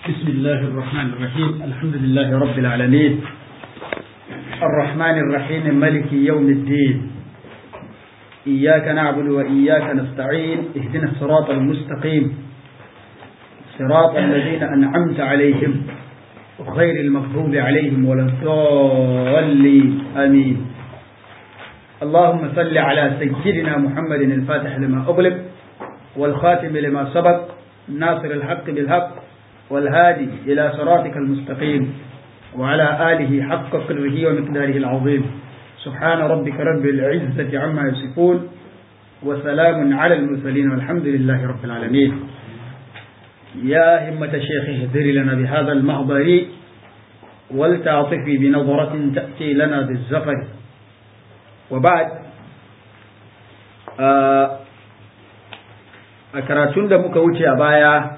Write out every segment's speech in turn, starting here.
بسم الله الرحمن الرحيم الحمد لله رب العالمين الرحمن الرحيم ملك يوم الدين إياك نعبد وإياك نستعين اهدنا الصراط المستقيم صراط الذين أنعمت عليهم غير المغضوب عليهم ولا الضالين آمين اللهم صل على سيدنا محمد الفاتح لما أغلق والخاتم لما سبق ناصر الحق بالحق والهادي إلى صراطك المستقيم وعلى آله حق قدره ومقداره العظيم سبحان ربك رب العزة عما يصفون وسلام على المرسلين والحمد لله رب العالمين يا همة الشيخ اهدر لنا بهذا المحضر ولتعطفي بنظرة تأتي لنا بالزفر وبعد a karatun da muka wuce a baya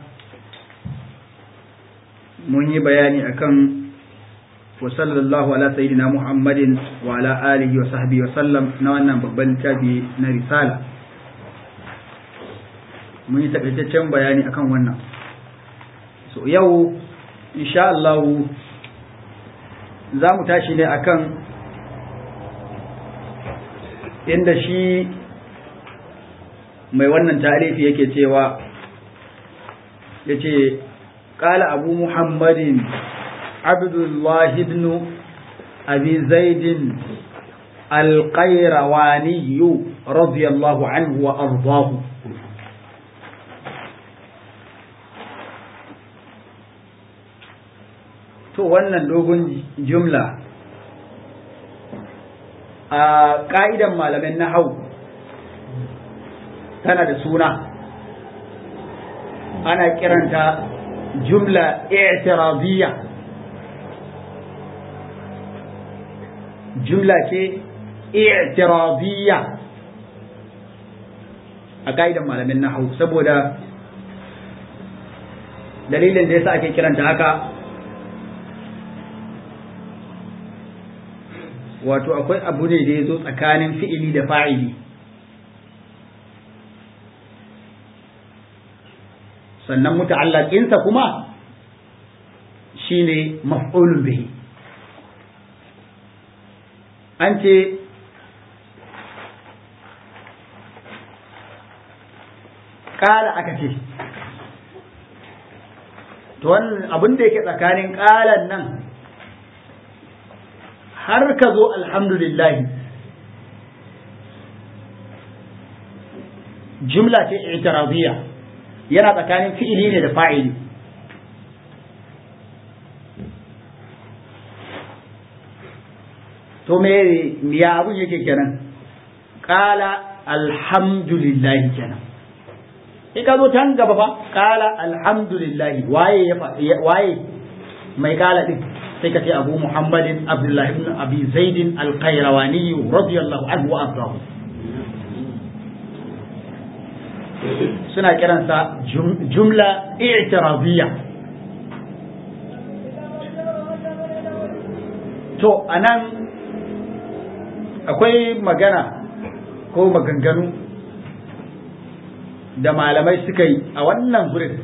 mun yi bayani akan wa sallallahu ala sayyidina muhammadin wa ala alihi wa sahbihi wa sallam na wannan babban littafi na risala mun yi takaitaccen bayani akan wannan so yau insha Allah za mu tashi ne akan inda shi mai wannan tarihi yake cewa ya ce ƙala abu muhammadin abdullahi ibn abi zaidin alƙairawaniyu radiyallahu anhu wa ardahu to wannan dogon jumla a ƙa'idan malamin na hau tana da suna ana kiranta jumla i'tiradiyya jumla ce i'tiradiyya a ka'idan malamin nahwu saboda dalilin da yasa ake kiranta haka wato akwai abu ne da ya zo tsakanin fi'ili da fa'ili sannan muta'allaƙinsa kuma shine maf'ulun bihi an ce ƙala aka ce to wannan abin da yake tsakanin ƙalan nan har ka zo alhamdulillahi jumla ce i'tiradiyya yana tsakanin fi'ili ne da fa'ili to me ya abun yake kenan qala alhamdulillah kenan in ka zo can gaba fa qala alhamdulillah waye ya waye mai qala din sai ka ce abu muhammadin abdullahi ibn abi zaidin al-qayrawani radiyallahu anhu wa ardahu suna kiransa jumla i'tiradiyya to anan akwai magana ko maganganu da malamai suka yi a wannan gurin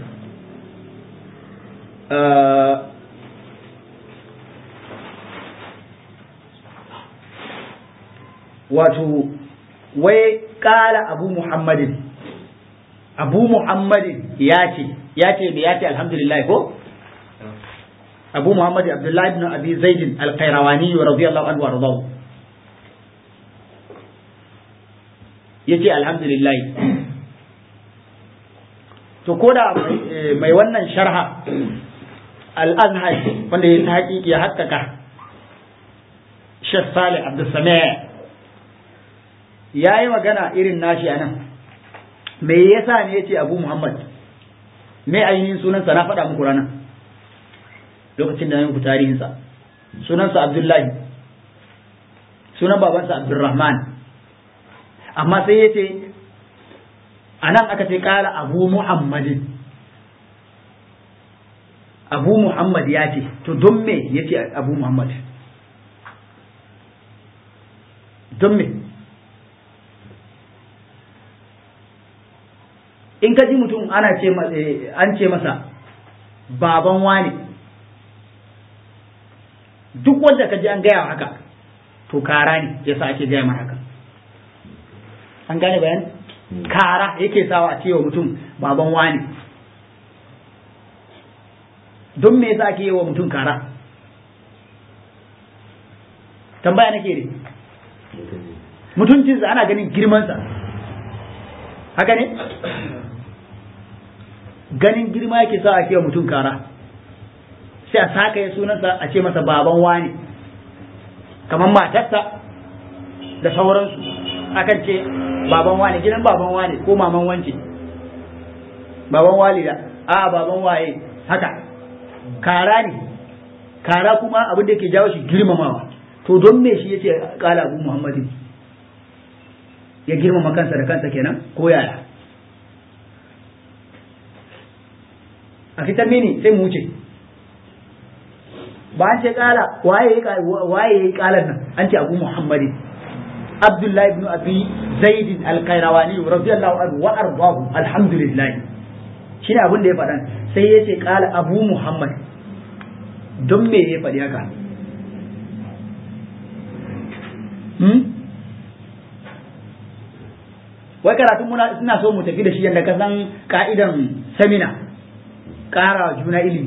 wato wai kala abu muhammadin abu muhammadin ya ce ya ce da ya ce alhamdulillah ko abu muhammad abdullahi ibn abi zaidin alqairawani radiyallahu anhu warḍahu yace alhamdulillah to koda mai wannan sharha al-azhar wanda ya ta haƙiƙi ya haƙƙaƙa Sheikh Salih Abdul Sami' yayi magana irin nashi anan me yasa ne yace Abu Muhammad me ainihin sunansa na faɗa muku ranar lokacin da na muku tarihinsa sunansa Abdullahi sunan babansa Abdulrahman amma sai yace anan aka ce kala Abu Muhammadin Abu Muhammad ya ce to don me yace Abu Muhammad don me in ka ji mutum ana ce an ce masa baban wani duk wanda ka ji an gaya haka to kara ne yasa ake gaya mar haka an gane bayan kara yake sawa a cewa mutum baban wani don me yasa ake yi wa mutum kara tambaya nake ne mutuncinsa ana ganin girmansa haka ne ganin girma yake sa ake wa mutum kara sai a saka ya sunansa a ce masa baban wani kamar matarsa da sauransu akan ce baban wani gidan baban wani ko maman wance baban walida a baban waye haka kara ne kara kuma abin da yake jawo shi girmamawa to don me shi yace kala abu muhammadin ya girmama kansa da kansa kenan ko yaya a fitar mini sai mu wuce ba an ce kala waye waye yayi kalan nan an ce abu muhammadin abdullahi ibn abi zaid al-qayrawani radiyallahu anhu wa ardahu alhamdulillah shine abin da ya faɗa sai ya ce kala abu muhammad don me ya faɗi haka wai karatun muna suna so mu tafi da shi yadda ka san ka'idan samina ƙara juna ilimi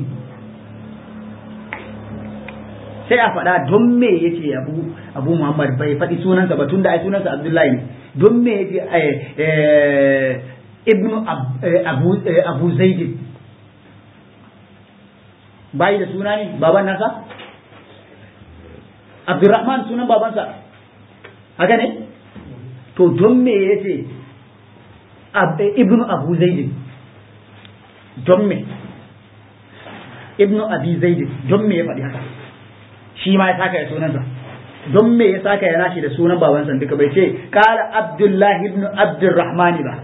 sai a faɗa don me ya ce abu abu muhammad bai faɗi sunansa ba tun da ai sunansa abdullahi ne don me ya ce ibnu abu abu zaidin bayi da suna ne baban nasa abdurrahman sunan babansa haka ne to don me ya ce ibnu abu zaidin don me ibnu abi zaidin don me ya faɗi haka shi ma ya saka ya sunansa don me ya saka ya nashi da sunan babansa duka bai ce kala abdullahi ibnu abdurrahmani ba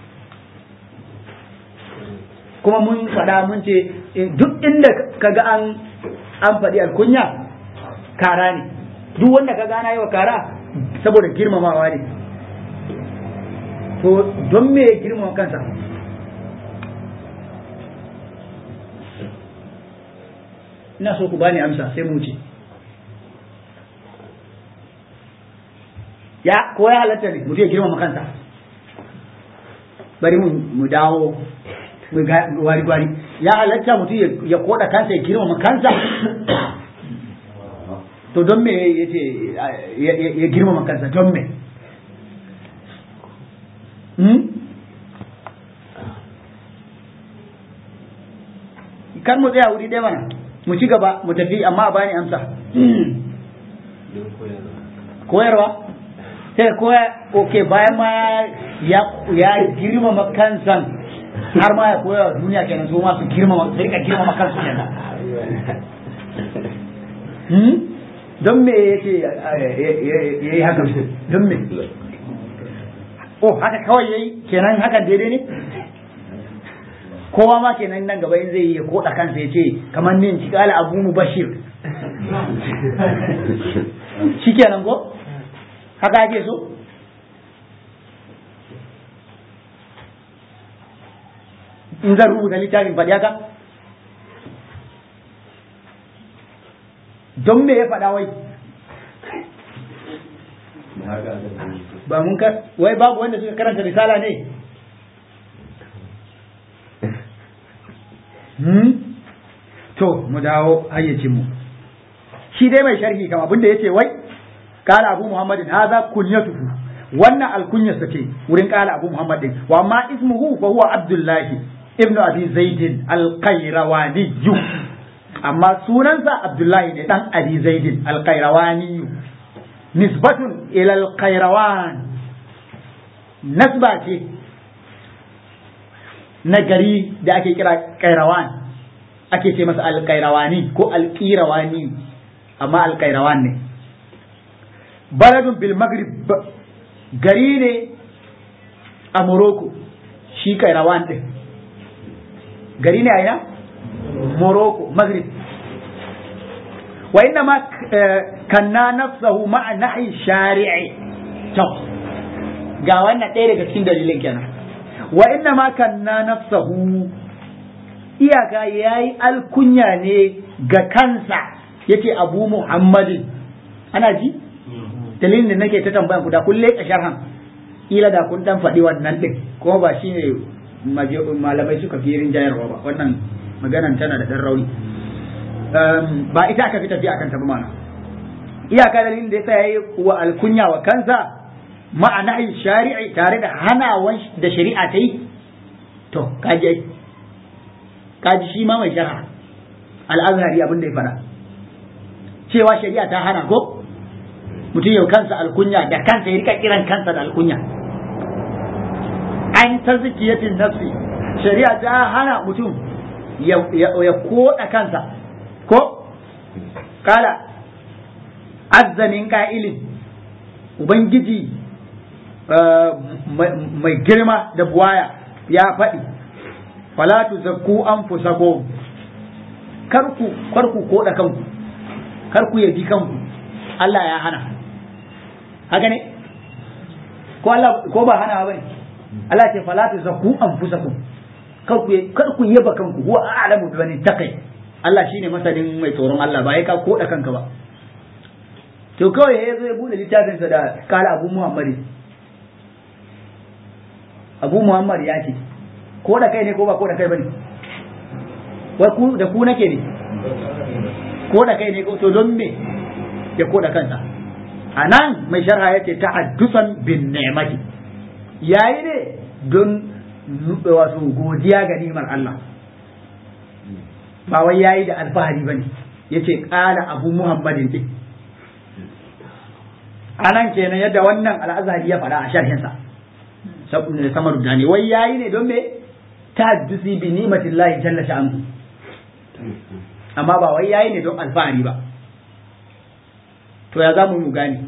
kuma mun faɗa mun ce duk inda kaga an an faɗi alkunya kara ne duk wanda ka gana yi wa kara saboda girmamawa ne to don me ya girmama kansa ina so ku bani amsa sai mu ce ya ko ya halatta ne mutum ya girmama kansa bari mu dawo wari wari ya halatta mutum ya koda kansa ya girmama kansa to don me ya ce ya girmama kansa don me kan mu tsaya wuri ɗaya mana mu ci gaba mu tafi amma a bani amsa koyarwa sai koya ok bayan ma ya girmama kansan har ma ya koya wa duniya kenan su ma su girmama su rika girmama kansu kenan don me ya ce ya yi haka don me oh haka kawai ya yi kenan hakan daidai ne kowa ma kenan nan gaba in zai yi ya koda kansa ya ce kamar nin ci kala abu mu bashir shi kenan ko haka ake so in zan rubuta littafin faɗi haka don me ya faɗa wai ba mun ka wai babu wanda suka karanta risala ne hmm? to mu dawo hayyacin mu shi dai mai sharhi kam abinda yace wai kala abu muhammadin hadha kunyatuhu wannan alkunyarsa ce wurin kala abu muhammadin wa amma ismuhu fa huwa abdullahi ibnu abi zaidin alqairawani amma sunansa abdullahi ne dan abi zaidin alqairawani nisbatun ila alqairawan nasba ce na gari da ake kira kairawan ake ce masa alkairawani ko alkirawani amma alkairawan ne baladun bil maghrib gari ne a morocco shi kairawan din gari ne a ina morocco maghrib wa inna ma kanna nafsahu ma'a nahi shari'i to ga wannan ɗaya daga cikin dalilin kenan wa inna ma kanna nafsahu iyaka yayi alkunya ne ga kansa yace abu muhammadin ana ji dalilin da nake ta tambayan ku da kun leƙa sharhan ila da kun dan faɗi wannan din kuma ba shine malamai suka fi rinjayarwa ba wannan maganan tana da dan rauni ba ita aka fi tafiya akan ta mana iyaka dalilin da yasa yayi wa alkunya wa kansa ma'ana shari'i tare da hanawan da shari'a ta yi to kaji kaji shi ma mai sharha al-azhari abin da ya faɗa cewa shari'a ta hana ko mutum yau kansa alkunya da kansa ya rika kiran kansa da alkunya an ta zikiyatin nafsi shari'a ta hana mutum ya koda kansa ko kala azzamin ka'ilin ubangiji mai girma da buwaya ya faɗi falatu zakku an fusako karku karku koda kanku karku yabi kanku Allah ya hana haka ne ko Allah ko ba hana ba ne Allah ce fala ta zaku anfusakum kar ku kar ku yaba kanku huwa a'lamu bi man taqi Allah shine masanin mai tsoron Allah ba ya ka koda kanka ba to kawai ya zo ya bude littafin sa da kala Abu Muhammad Abu Muhammad ya ce ko da kai ne ko ba ko da kai bane wai ku da ku nake ne ko da kai ne ko to don me ya ko da kansa a nan mai sharha yake ta'addusan bin ni'mati yayi ne don wato godiya ga ni'imar Allah ba wai yayi da alfahari bane yace qala abu muhammadin din anan kenan yadda wannan al'azhari ya faɗa a sharhin sa samar da ne wai yayi ne don me ta'addusi bi ni'matillahi jalla sha'anhu amma ba wai yayi ne don alfahari ba to ya za mu yi mu gane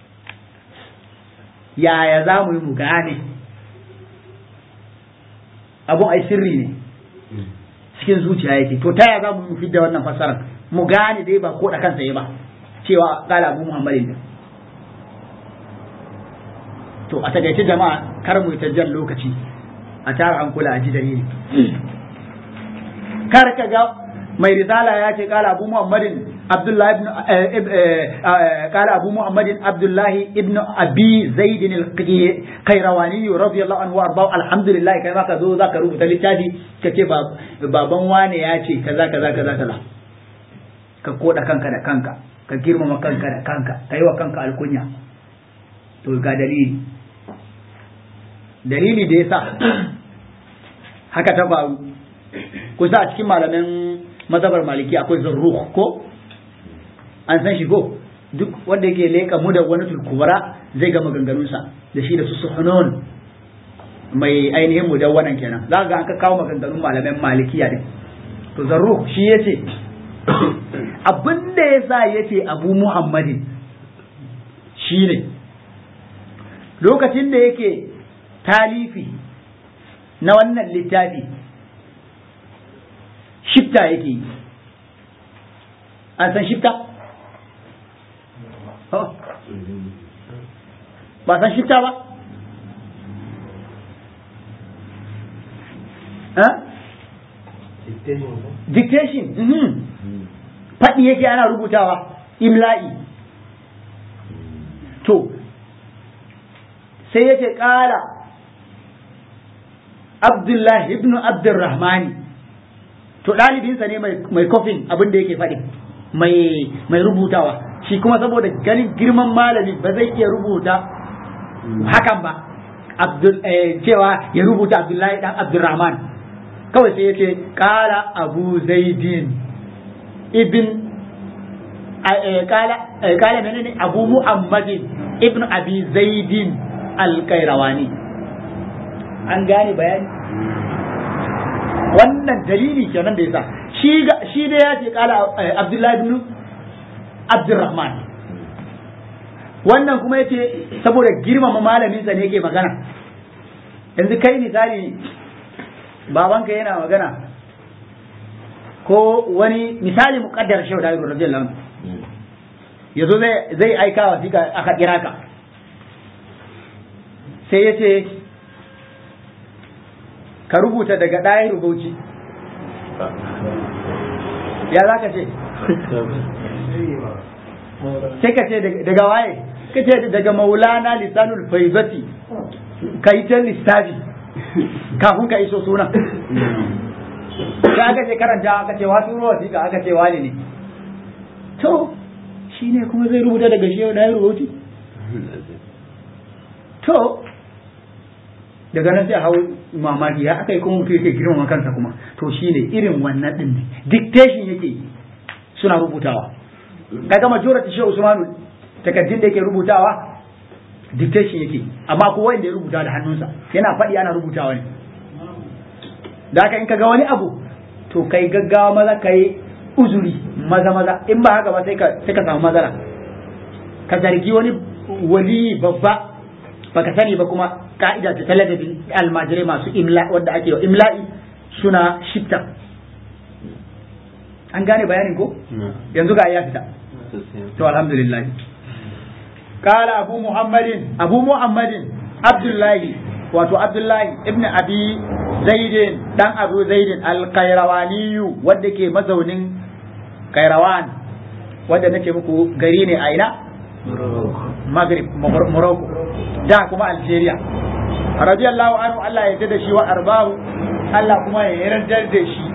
yaya za mu yi mu gane abun ai sirri ne cikin zuciya yake to ta ya za mu yi mu fidda wannan fassarar mu gane dai ba ko da kansa ya ba cewa kala abu muhammadin to a takaice jama'a kar mu yi ta jan lokaci a tara hankula a ji dalili kar ka ga mai risala ya ce kala abu muhammadin abdullahi ibn kala abu muhammadin abdullahi ibn abi zaid al-qayrawani radiyallahu anhu arba alhamdulillah kai ma ka zo zaka rubuta littafi kace baban wane ya ce kaza kaza kaza kaza ka koda kanka da kanka ka girmama kanka da kanka ka yi wa kanka alkunya to ga dalili dalili da yasa haka ta faru kusa a cikin malamin mazhabar maliki akwai zarruh ko an san shi ko duk wanda yake leka mu da wani tulkubara zai ga maganganunsa da shi da su suhunun mai ainihin mu wannan kenan za ga an ka kawo maganganun malamin malikiya din to zarruh shi yace abin da yasa yace abu muhammadin shine lokacin da yake talifi na wannan littafi shifta yake yi an san shifta? ba san shifta ba? dictation faɗi yake ana rubutawa imla'i to sai yake ƙara abdullahi ibn abdurrahmani to ɗalibinsa ne mai kofin abin da yake faɗi mai rubutawa shi kuma saboda ganin girman malami ba zai iya rubuta hakan ba cewa ya rubuta abdullahi dan abdurrahman kawai sai ya ce ƙala abu zaidin ibn ƙala menene abu muhammadin ibn abi zaidin alkairawani an gane bayani wannan dalili kenan da yasa shi shi da ya ce kala Abdullahi ibn Abdurrahman wannan kuma yace saboda girmama malamin sa ne yake magana yanzu kai misali babanka yana magana ko wani misali muqaddar shehu da radiyallahu anhu yazo zai zai aika wa fika aka kira ka sai yace ka rubuta daga ɗaya rubauci ya za ka ce sai ka ce daga waye ka ce daga maulana lisanul faizati ka yi ta lissafi kafin ka iso sunan ka aka ce karanta aka ce wasu ruwa wasiƙa aka ce wani ne to shi ne kuma zai rubuta daga shi yau da ya rubuci to daga nan sai hau mamaki ya aka yi kuma mutum yake girmama kansa kuma to shi ne irin wannan ɗin ne dictation yake suna rubutawa kaga majority shi Usmanu takaddun da yake rubutawa dictation yake amma ko wanda ya rubuta da hannunsa yana faɗi ana rubutawa ne da haka in kaga wani abu to kai gaggawa maza kai uzuri maza maza in ba haka ba sai ka sai ka samu matsala ka zargi wani wali babba baka sani ba kuma ka'ida ta talabijin almajirai masu imla wanda ake wa imla'i suna shifta an gane bayanin ko yanzu ga ya fita to alhamdulillah قال أبو محمد أبو محمد عبد الله wato Abdullahi ibn Abi Zaidin dan Abu Zaidin al-Qayrawani wanda ke mazaunin Qayrawan wanda nake muku gari ne a ina Maghrib Morocco da kuma Algeria radiyallahu anhu Allah ya da shi wa arbahu Allah kuma ya yarda da shi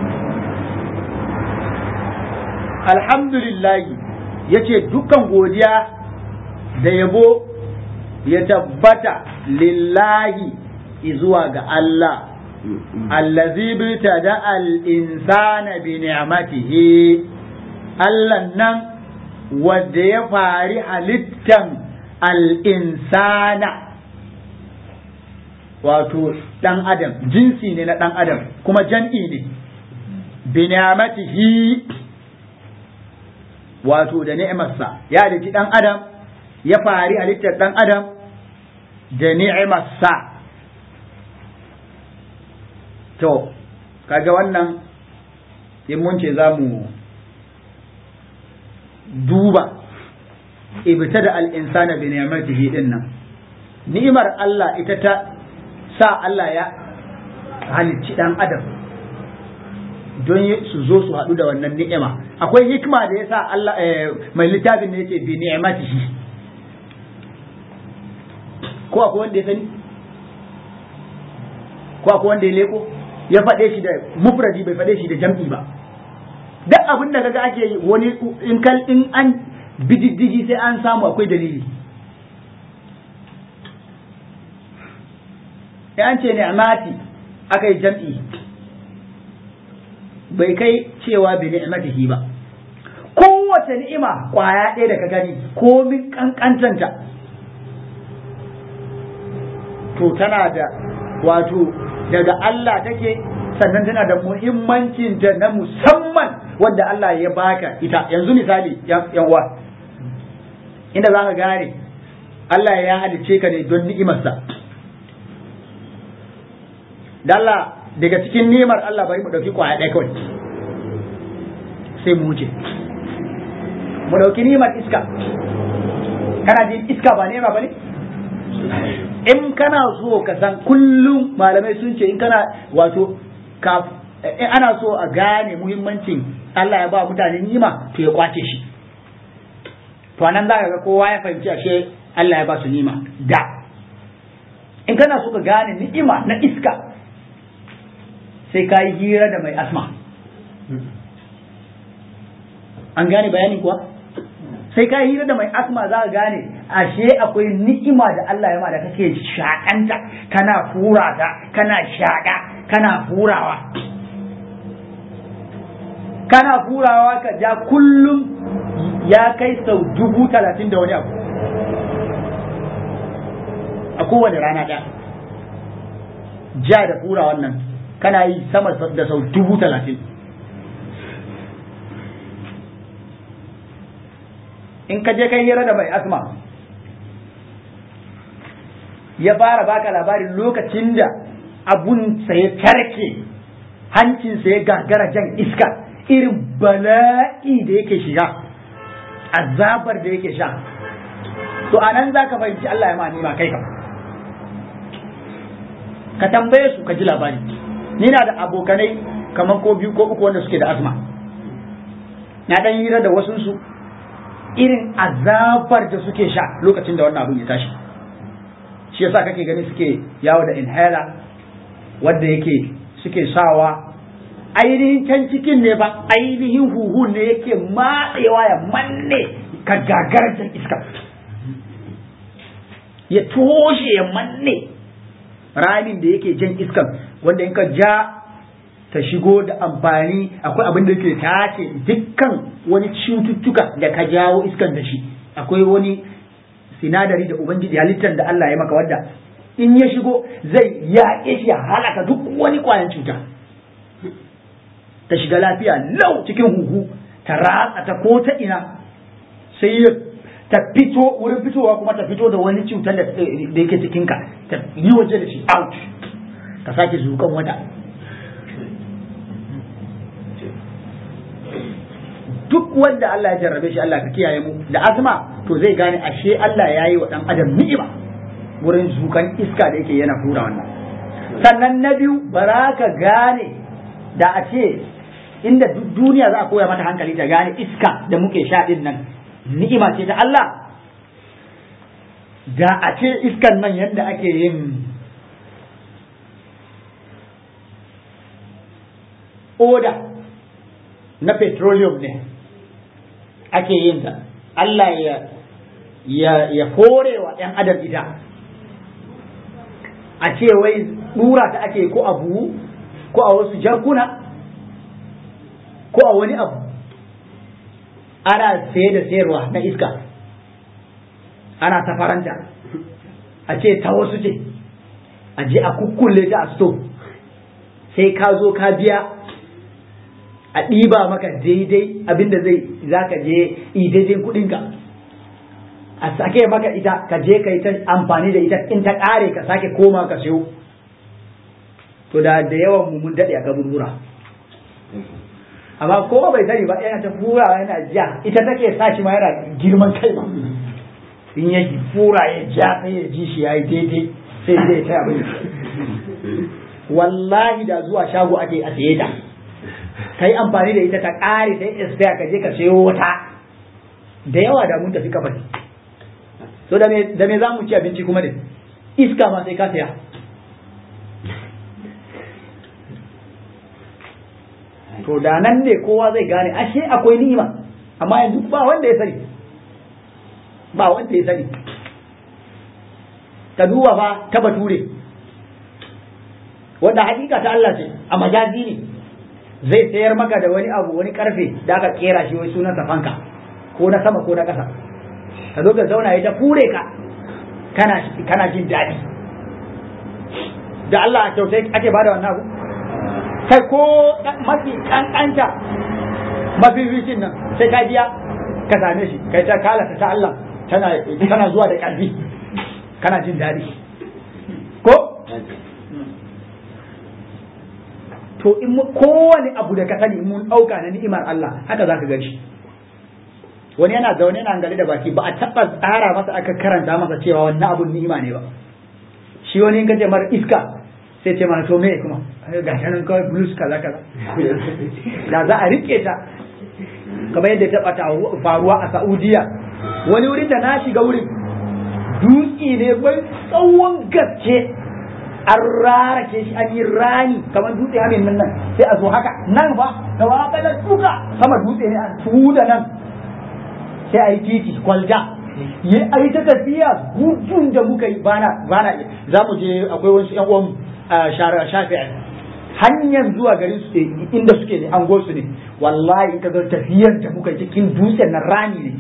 alhamdulillah yace dukkan godiya da yabo ya tabbata lillahi zuwa ga Allah allazi da al-insana bi ni'matihi Allah nan wanda ya fari halittan al-insana wato dan adam jinsi ne na dan adam kuma jan'i ne bi ni'matihi wato da ni'imarsa ya halitti dan adam ya fari halittar dan adam da ni'imarsa to kaga wannan in mun ce za mu duba ibta da al'insana bi ni'matihi din nan ni'imar Allah ita ta sa Allah ya halicci dan adam don su zo su haɗu da wannan ni'ima akwai hikima da ya sa Allah mai littafin ne yake bi ni'matihi ko akwai wanda ya sani ko akwai wanda ya leko ya faɗe shi da mufradi bai faɗe shi da jam'i ba duk abin da kaga ake yi wani in kal in an bididdigi sai an samu akwai dalili ya an ce ni'mati aka yi jam'i bai kai cewa bi ni'matihi ba kowace ni'ima kwaya ɗaya da ka gani komin kankantanta to tana da wato daga Allah take sannan tana da muhimmancin ta na musamman wanda Allah ya baka ita yanzu misali yan uwa inda za ka gane Allah ya halice ka ne don ni'imarsa Allah daga cikin ni'imar Allah bari mu dauki kwaya ɗaya kawai sai mu wuce mu dauki ni'imar iska kana jin iska ba ni'ima ba ne in kana so ka san kullum malamai sun ce in kana wato in ana so a gane muhimmancin Allah ya ba mutane nima to ya kwace shi to anan za ka ga kowa ya fahimci ashe Allah ya ba su nima da in kana so ka gane ni'ima na iska sai ka yi hira da mai asma an gane bayanin kuwa sai ka hira da mai asma za ka gane ashe akwai ni'ima da Allah ya ma da kake shakanta kana fura ta kana shaka kana furawa kana furawa ka ja kullum ya kai sau dubu talatin da wani abu a kowane rana ɗaya ja da fura wannan kana yi sama da sau dubu talatin in ka je kai hira da mai asma ya fara baka labarin lokacin da abun sa ya tarke hancinsa ya gagara jan iska irin bala'i da yake shiga azabar da yake sha to anan za ka fahimci Allah ya ma nima kai ka ka tambaye su ka ji labari ni na da abokanai kamar ko biyu ko uku wanda suke da asma na dan hira da wasu su irin azabar da suke sha lokacin da wannan abin ya tashi shi yasa kake gani suke yawo da inhaler wanda yake suke sawa ainihin can cikin ne ba ainihin huhu ne yake matsewa ya manne ka gagarjar iska ya toshe ya manne ramin da yake jan iskan wanda in ka ja ta shigo da amfani akwai abin da yake tace dukkan wani cututtuka da ka jawo iskan da shi akwai wani sinadari da ubangiji halittar da Allah ya maka wadda in ya shigo zai yaƙe shi ya halaka duk wani ƙwayan cuta ta shiga lafiya lau cikin huhu ta ratsa ta ko ta ina sai ya ta fito wurin fitowa kuma ta fito da wani cutar da yake cikinka ta yi waje da shi out ka sake zukan wata duk wanda Allah ya jarrabe shi Allah ka kiyaye mu da azma to zai gane ashe Allah ya yi wa ɗan adam ni'ima wurin zukan iska da yake yana hura wannan sannan na biyu ba ka gane da a ce inda duk duniya za a koya mata hankali ta gane iska da muke sha din nan ni'ima ce ta Allah da a ce iskan nan yadda ake yin oda na petroleum ne ake yin ta Allah ya ya ya wa ‘yan adam ita a ce wai ɗura ta ake ko a buhu ko a wasu jarkuna ko a wani abu ana saye da sayarwa na iska ana safaranta a ce ta wasu ce a je a kukkulle ta a sto sai ka zo ka biya a ɗiba maka daidai abinda zai za ka je daidai kuɗinka a sake maka ita ka je ka yi ta amfani da ita in ta ƙare ka sake koma ka siyo to da da yawan mu mun daɗe a kaburbura amma kowa bai sani ba yana ta fura yana ja ita take sa shi ma yana girman kai ma in ya fura ya ja sai ya ji shi yayi daidai sai zai ta abin wallahi da zuwa shago ake a saye ta kai amfani da ita ta ƙare sai expire ka je ka sayo wata da yawa da mun tafi kabari to da me da me za mu ci abinci kuma ne iska ma sai ka saya to da nan ne kowa zai gane ashe akwai ni'ima amma yanzu ba wanda ya sani ba wanda ya sani ka duba fa ta bature wanda hakika ta Allah ce a majazi ne zai sayar maka da wani abu wani karfe da aka kera shi wai sunansa fanka ko na sama ko na ƙasa ka zo ka zauna ya ta fure ka kana kana jin daɗi da Allah a kyautai ake bada wannan abu kai ko mafi kankanta mafificin nan sai ka biya ka same shi kai ta kalata ta Allah tana tana zuwa da ƙarfi kana jin daɗi ko to in kowane abu da ka sani mun ɗauka na ni'imar Allah haka za ka ganshi wani yana zaune yana gari da baki ba a taɓa tsara masa aka karanta masa cewa wannan abun ni'ima ne ba shi wani in ka ce mara iska sai ce mana to me kuma ga shanin kawai blues kaza kaza da za a rike ta kamar yadda ta bata faruwa a Saudiya wani wurin da na shiga wurin dutse ne bai tsawon gaske an rarake shi an yi rani kamar dutse hamin nan nan sai a zo haka nan ba da waka da duka sama dutse ne a tuda nan sai a yi titi kwalja yi a yi ta tafiya gudun da muka yi bana bana za mu je akwai wasu yan uwan shafi'a hanyar zuwa garin su inda suke ne an su ne wallahi in ka ga tafiyar da muka yi cikin dutsen na rani ne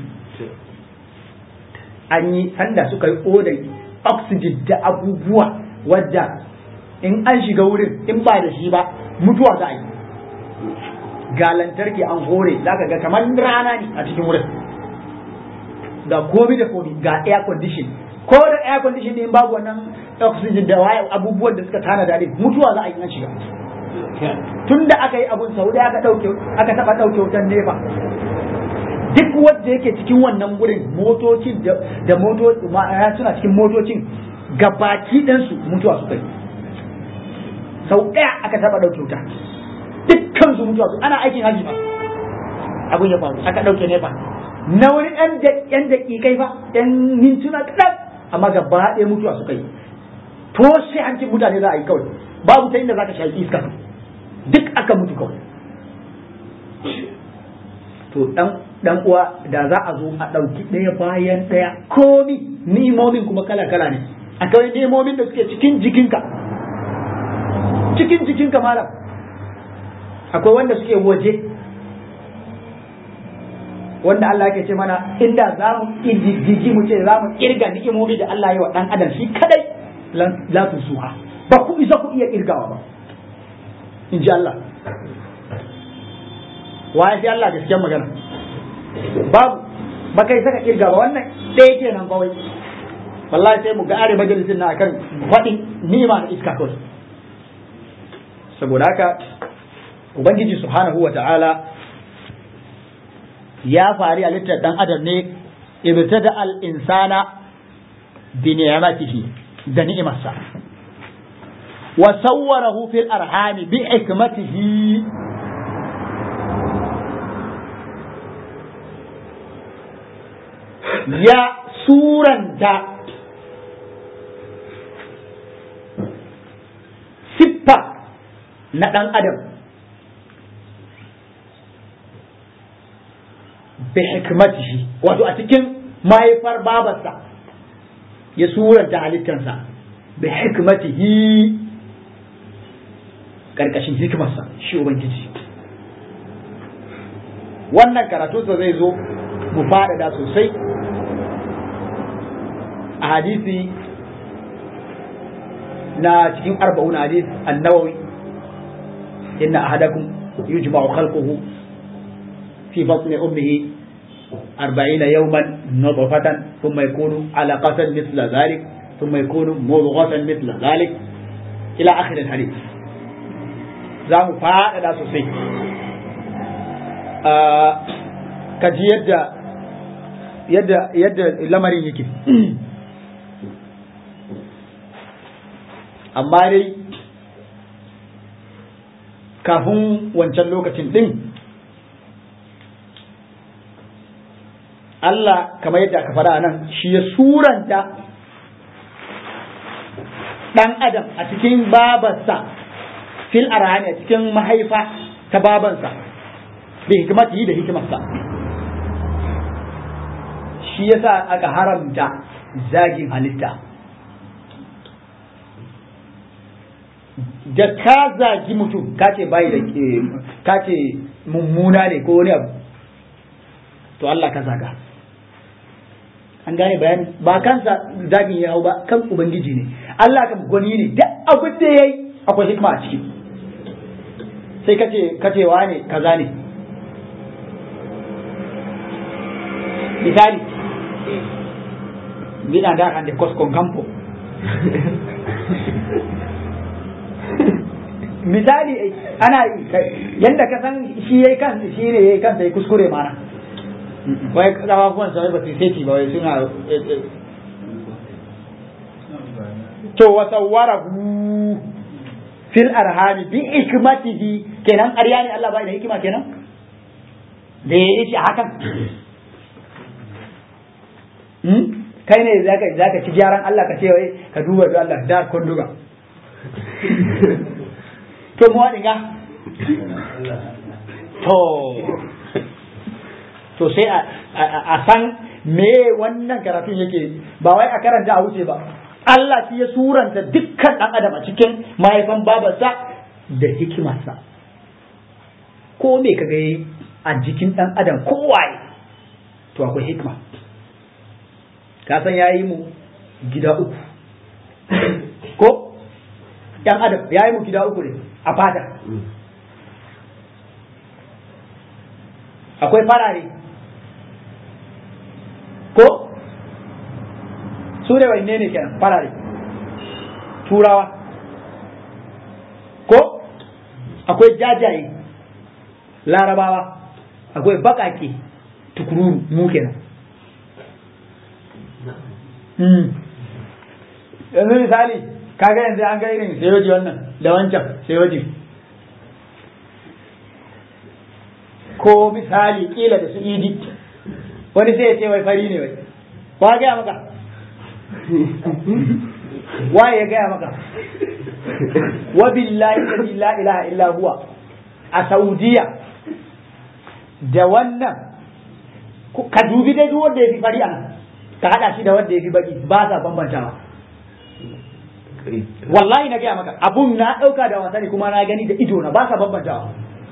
an yi sanda suka yi odar oxygen da abubuwa wadda in an shiga wurin in ba da shi ba mutuwa za a yi ga lantarki an hore za ka ga kamar rana ne a cikin wurin ga komi da komi ga air condition ko da air condition ne in babu wannan oxygen da waye abubuwan da suka tana dare mutuwa za a yi an shiga tun da aka yi abun sau da aka dauke aka taba dauke wutan nefa duk wanda yake cikin wannan gurin motocin da moto suna cikin motocin gabaki ɗansu mutuwa suka yi sau ɗaya aka taba dauke wuta duk dukkan su mutuwa su ana aikin haji ba abun ya faru aka dauke ne fa na wani ɗan ɗan daƙiƙai fa ɗan mintuna kaɗan amma gaba ɗaya mutuwa suka yi to sai hancin mutane za a yi kawai babu ta inda za ka shaƙi iska duk aka mutu kawai to dan dan uwa da za a zo a ɗauki ɗaya bayan ɗaya komi ni'imomin kuma kala kala ne akwai ni'imomin da suke cikin jikinka cikin jikinka malam akwai wanda suke waje wanda Allah ke ce mana inda za mu ƙididdige mu ce za mu ƙirga ni'imomi da Allah ya wa ɗan adam shi kadai la tusuha ba ku isa ku iya ƙirgawa ba in ji Allah waye sai Allah gaskiyar magana babu ba kai saka kirga ba wannan ɗaya kenan kawai wallahi sai mu ga are majalisin na akan faɗin nima na iska kawai saboda haka ubangiji subhanahu wa ta'ala ya fari halittar dan adam ne ibtada al insana bi ni'matihi da ni'imarsa wa sawwarahu fil arhami bi hikmatihi ya suranta siffa na ɗan adam bi hikmatihi wato a cikin mahaifar babarsa ya suranta halittansa bi hikmatihi ƙarƙashin hikimarsa shi ubangiji wannan karatunsa zai zo mu faɗaɗa sosai a hadisi na cikin arba'un hadis annawawi inna ahadakum yujma'u khalquhu fi batni ummihi أربعين يوما نطفة ثم يكون علقة مثل ذلك ثم يكون مضغة مثل ذلك إلى آخر الحديث زام فاعل سوسي آه كجي يد يد يد لمرين يكي amma dai kafin wancan lokacin ɗin Allah kamar yadda aka fara nan shi ya suranta ɗan adam a cikin babarsa fil arhami a cikin mahaifa ta babansa da hikimati da hikimarsa shi yasa aka haramta zagin halitta da ka zagi mutum ka ce bai da ka ce mummuna ne ko wani abu to Allah ka zaga an gane bayani ba kansa zagin ya hau ba kan ubangiji ne Allah kan gwani ne duk abin da yayi akwai hikma a ciki sai kace kace ne kaza ne misali bina da kan da koskon kampo misali ana yanda ka san shi yayi kansa shi ne yayi kansa ya kuskure mana wai kafafuwan sa ba su sai ba wai suna to wa sawwarahu fil arhami bi hikmatihi kenan ƙarya ne Allah bai da hikima kenan da ya yi shi hakan kai ne zaka zaka ci gyaran Allah ka ce wai ka duba da Allah da kunduga to mu wadiga to to sai a san me wannan karatun yake ba wai a karanta a wuce ba Allah shi ya suranta dukkan ɗan adam a cikin mahaifan babarsa da hikimarsa ko me ka ga a jikin ɗan adam kowaye to akwai hikima ka san ya yi mu gida uku ko ɗan adam ya yi mu gida uku ne a fata akwai farare ko su ne wanne ne kenan farare turawa ko akwai jajaye larabawa akwai bakake tukururu mu kenan yanzu misali kaga yanzu an ga irin sayoji wannan da wancan sayoji ko misali kila da su idi wani sai ya ce wai fari ne wai wa gaya maka waye ya gaya maka wa billahi la ilaha illa huwa a saudiya da wannan ka dubi dai duk wanda ya fi fari a nan ka hada shi da wanda ya fi baki ba sa bambantawa wallahi na gaya maka abun na dauka da wasa ne kuma na gani da ido na ba sa bambantawa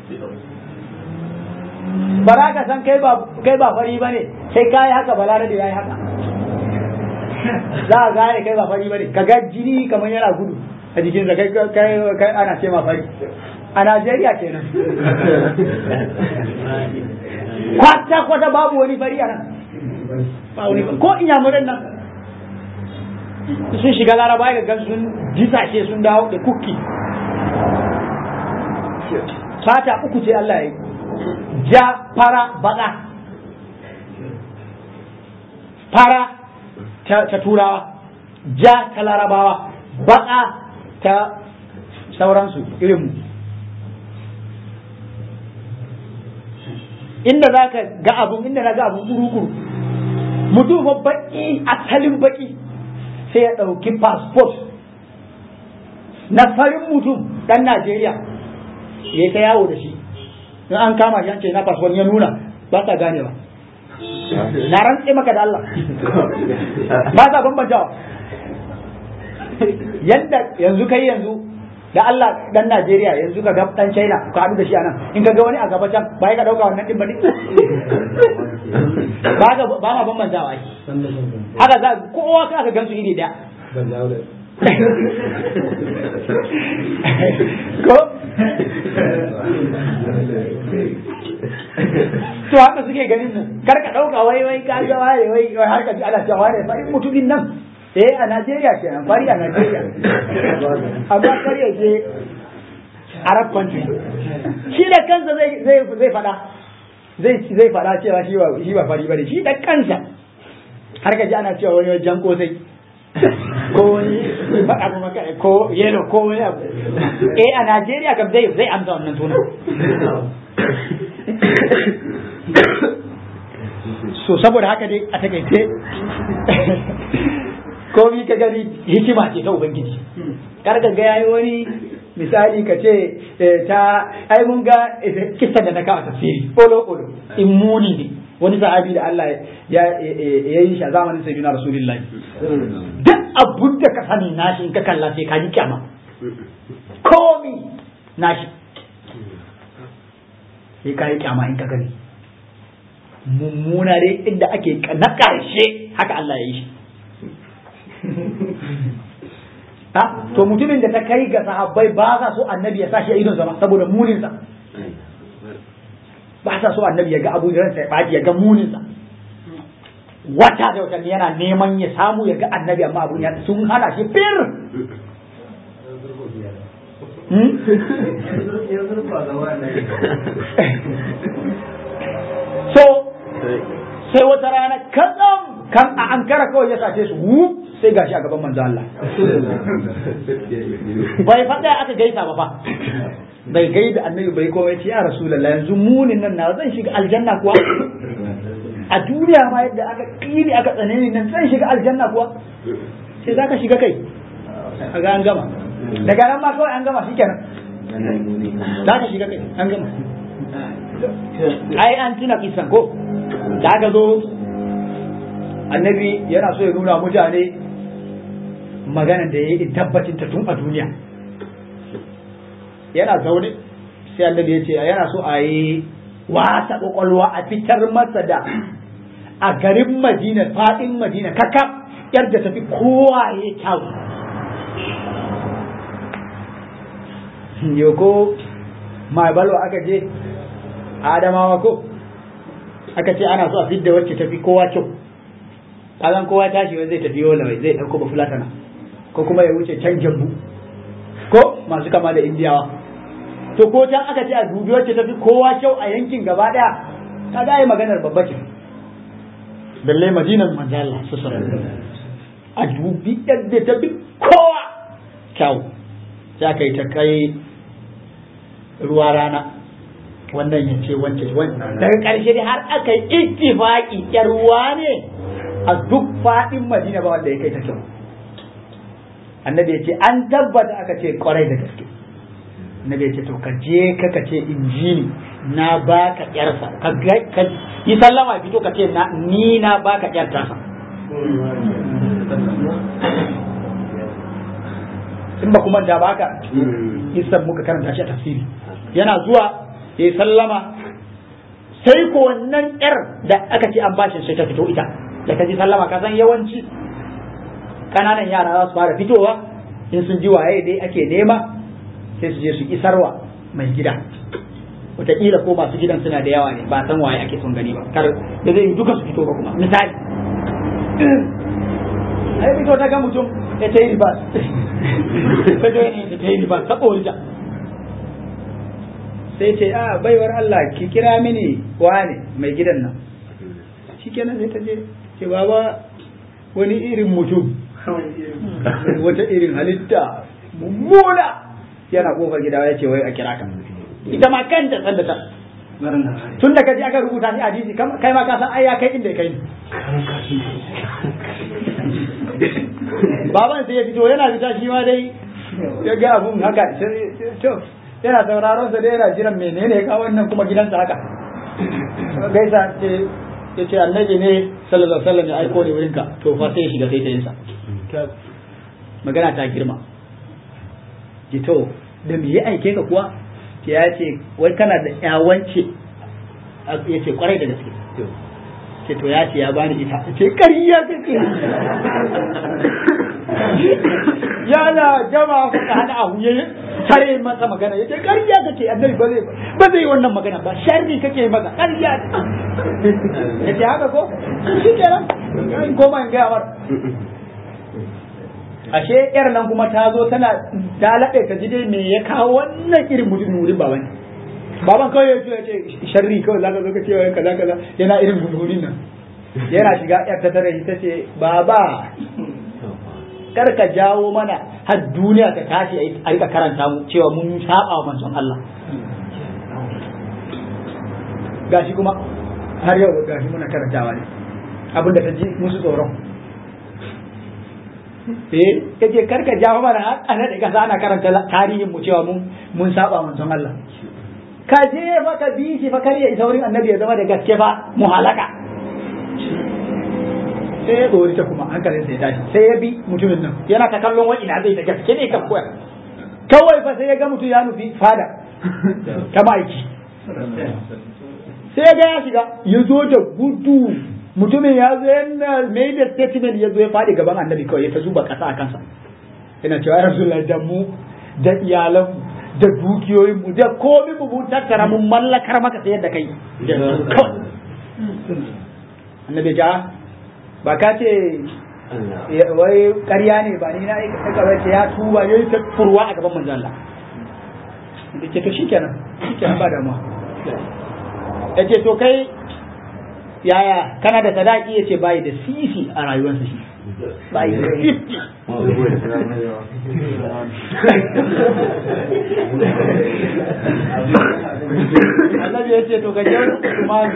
ba za ka san kai ba kai ba fari bane sai kai haka balare da yayi haka za a gane kai ba fari bane ka ga jini kamar yana gudu a jikin kai kai kai ana ce ma fari a Najeriya kenan kwata kwata babu wani fari a nan ba wani ko inyamuran nan sun shiga laraba ga gan sun disashe sun dawo da kuki fata uku ce Allah ya yi ja fara baka fara ta turawa ja ta larabawa baka ta sauransu irinmu inda za ka ga abun inda na ga abun kuru-kuru mutum baki asalin baki sai ya ɗauki passport na farin mutum ɗan Najeriya ya ta yawo da shi in an kama shi an ce na passport ya nuna ba sa ganewa na rantse maka da Allah ba sa bambantawa yadda yanzu kai yanzu da Allah dan Najeriya yanzu ka ga dan China ka haɗu da shi anan in ka ga wani a gaba can ba ka dauka wannan din ba ne ba ga ba ma bambantawa ai haka za kowa ka ga gansu iri daya ko to haka suke ganin mu kar ka dauka wai wai ka ga wai wai har ka ji ana cewa wai farin mutumin nan eh a Najeriya ce an fari a Najeriya amma kar ya je Arab country shi da kansa zai zai zai fada zai zai fada cewa shi ba shi ba fari bane shi da kansa har ka ji ana cewa wani jan kosai ko wani baka kuma ko yelo ko wani abu eh a Najeriya kam zai zai amsa wannan sunan so saboda haka dai a takaice komi ka gani hikima ce ta ubangiji kar ka ga yayi wani misali ka ce ta ai mun ga kissa da na kawo tafsiri olo olo immuni ne wani sahabi da Allah ya yi shi a zamanin sayyidina rasulullahi duk abun da ka sani nashi in ka kalla sai ka ji kyama komi nashi sai ka yi kyama in ka gani mummuna dai inda ake na ƙarshe haka Allah ya yi shi ha to mutumin da ta kai ga sahabbai ba sa so annabi ya sashi a idon sama saboda muninsa ba sa so annabi ya ga abu da ransa ya baji ya ga muninsa wata da watanni yana neman ya samu ya ga annabi amma abun ya sun hana shi fir so sai wata rana katsam kan a ankara kawai ya sace su wu sai gashi a gaban manzo Allah bai faɗa aka gaisa ba fa bai gaida annabi bai komai ce ya rasulullah yanzu munin nan na zan shiga aljanna kuwa a duniya ma yadda aka kini aka tsane ni nan zan shiga aljanna kuwa sai zaka shiga kai kaga an gama daga nan ma kawai an gama shikenan zaka shiga kai an gama ai an tuna kisan ko da aka zo annabi yana so ya nuna mutane maganan da ya yi tabbacin ta tun a duniya yana zaune sai annabi ya ce yana so a yi wasa kwakwalwa a fitar masa da a garin madina faɗin madina kaka yadda tafi kowa ya kyau yoko mai balwa aka je adamawa ko aka ce ana so a fidda wacce tafi kowa kyau kazan kowa tashi wai zai tafi yola wai zai dauko bafulatana ko kuma ya wuce can jambu ko masu kama da indiyawa to ko can aka ce a dubi wacce tafi kowa kyau a yankin gaba daya ta ga yi maganar babba ce balle madinan manzo Allah a dubi yadda tafi kowa kyau sai aka yi ta kai ruwa rana wannan ya ce wancan wannan daga ƙarshe dai har aka yi ittifaqi yarwa ne a duk faɗin madina ba wanda ya kai ta kyau annabi ya ce an tabbata aka ce kwarai da gaske annabi ya ce to ka je ka ka ce injini na baka yarsa ka yi sallama fito ka ce ni na baka yar tasa in ba kuma da baka isan muka karanta shi a tafsiri yana zuwa ya sallama sai ko wannan yar da aka ce an bashi sai ta fito ita da ka ji sallama ka san yawanci kananan yara za su fara fitowa in sun ji waye dai ake nema sai su je su isarwa mai gida wataƙila ko masu gidan suna da yawa ne ba san waye ake son gani ba kar da zai yi duka su fito ba kuma misali ai fito ta ga mutum ya ta yi ribas ta ga ne ta yi ribas ta ɓorita sai ce a baiwar Allah ki kira mini wane mai gidan nan shikenan sai ta je ce baba wani irin mutum wata irin halitta mummuna yana kofar gida ya ce wai a kira ka ita ma kanta tsallata tun da kaji aka rubuta shi a hadisi kai ma ka san ai ya kai inda kai baban sai ya fito yana fita shi ma dai ya ga abun haka to yana sauraron sa dai yana jiran menene ya kawo wannan kuma gidansa haka gaisa ce ya ce annabi ne sallallahu alaihi wasallam ya aiko ne wurinka to fa sai ya shiga sai ta yinsa magana ta girma ki to da me ya aike ka kuwa ya ce wai kana da yawance ya ce kwarai da gaske ce to ya ce ya bani ita ce ƙarya kake yana jama ka hada abu ya tare masa magana ya ce ƙarya kake annabi ba zai ba zai wannan magana ba sharri kake masa ƙarya ya ce haka ko shi kenan in koma in gaya mar ashe yar nan kuma ta zo tana ta laɓe ka ji dai me ya kawo wannan irin mutumin wurin baban baban kawai ya ce sharri kawai zaka zo ka ce wai kaza kaza yana irin gudgunin nan yana shiga yar ta tare ta ce baba kar ka jawo mana har duniya ta tashi a rika karanta mu cewa mun saba wa manzon Allah gashi kuma har yau gashi muna karantawa ne abinda ta ji musu tsoron eh kace karka jawo mana ana da kasa ana karanta tarihin mu cewa mun mun saba manzon Allah ka je fa ka bi shi fa kar ya isa wurin annabi ya zama da gaske fa mu halaka sai ya tsori ta kuma hankalin sai ya tashi sai ya bi mutumin nan yana ta kallon wani ina zai da gaske ne ka koya kawai fa sai ya ga mutum ya nufi fada ta ma'aiki sai ya ga ya shiga ya zo da gudu mutumin ya zo yana mai da statement ya zo ya faɗi gaban annabi kawai ya ta zuba ƙasa a kansa yana cewa ya rasu da mu da iyalanmu da dukiyoyinmu da komi mu mun tattara mun mallakar maka sayar da kai annabi ja ba ka ce wai ƙarya ne ba ni na aika ce ya tuba ya yi ta furwa a gaban manzon Allah da ke to shikenan shikenan ba damuwa ya ce to kai yaya kana da sadaki ya ce bayi da sisi a rayuwarsa shi bayi da sisi annabi ya ce to ka je Usman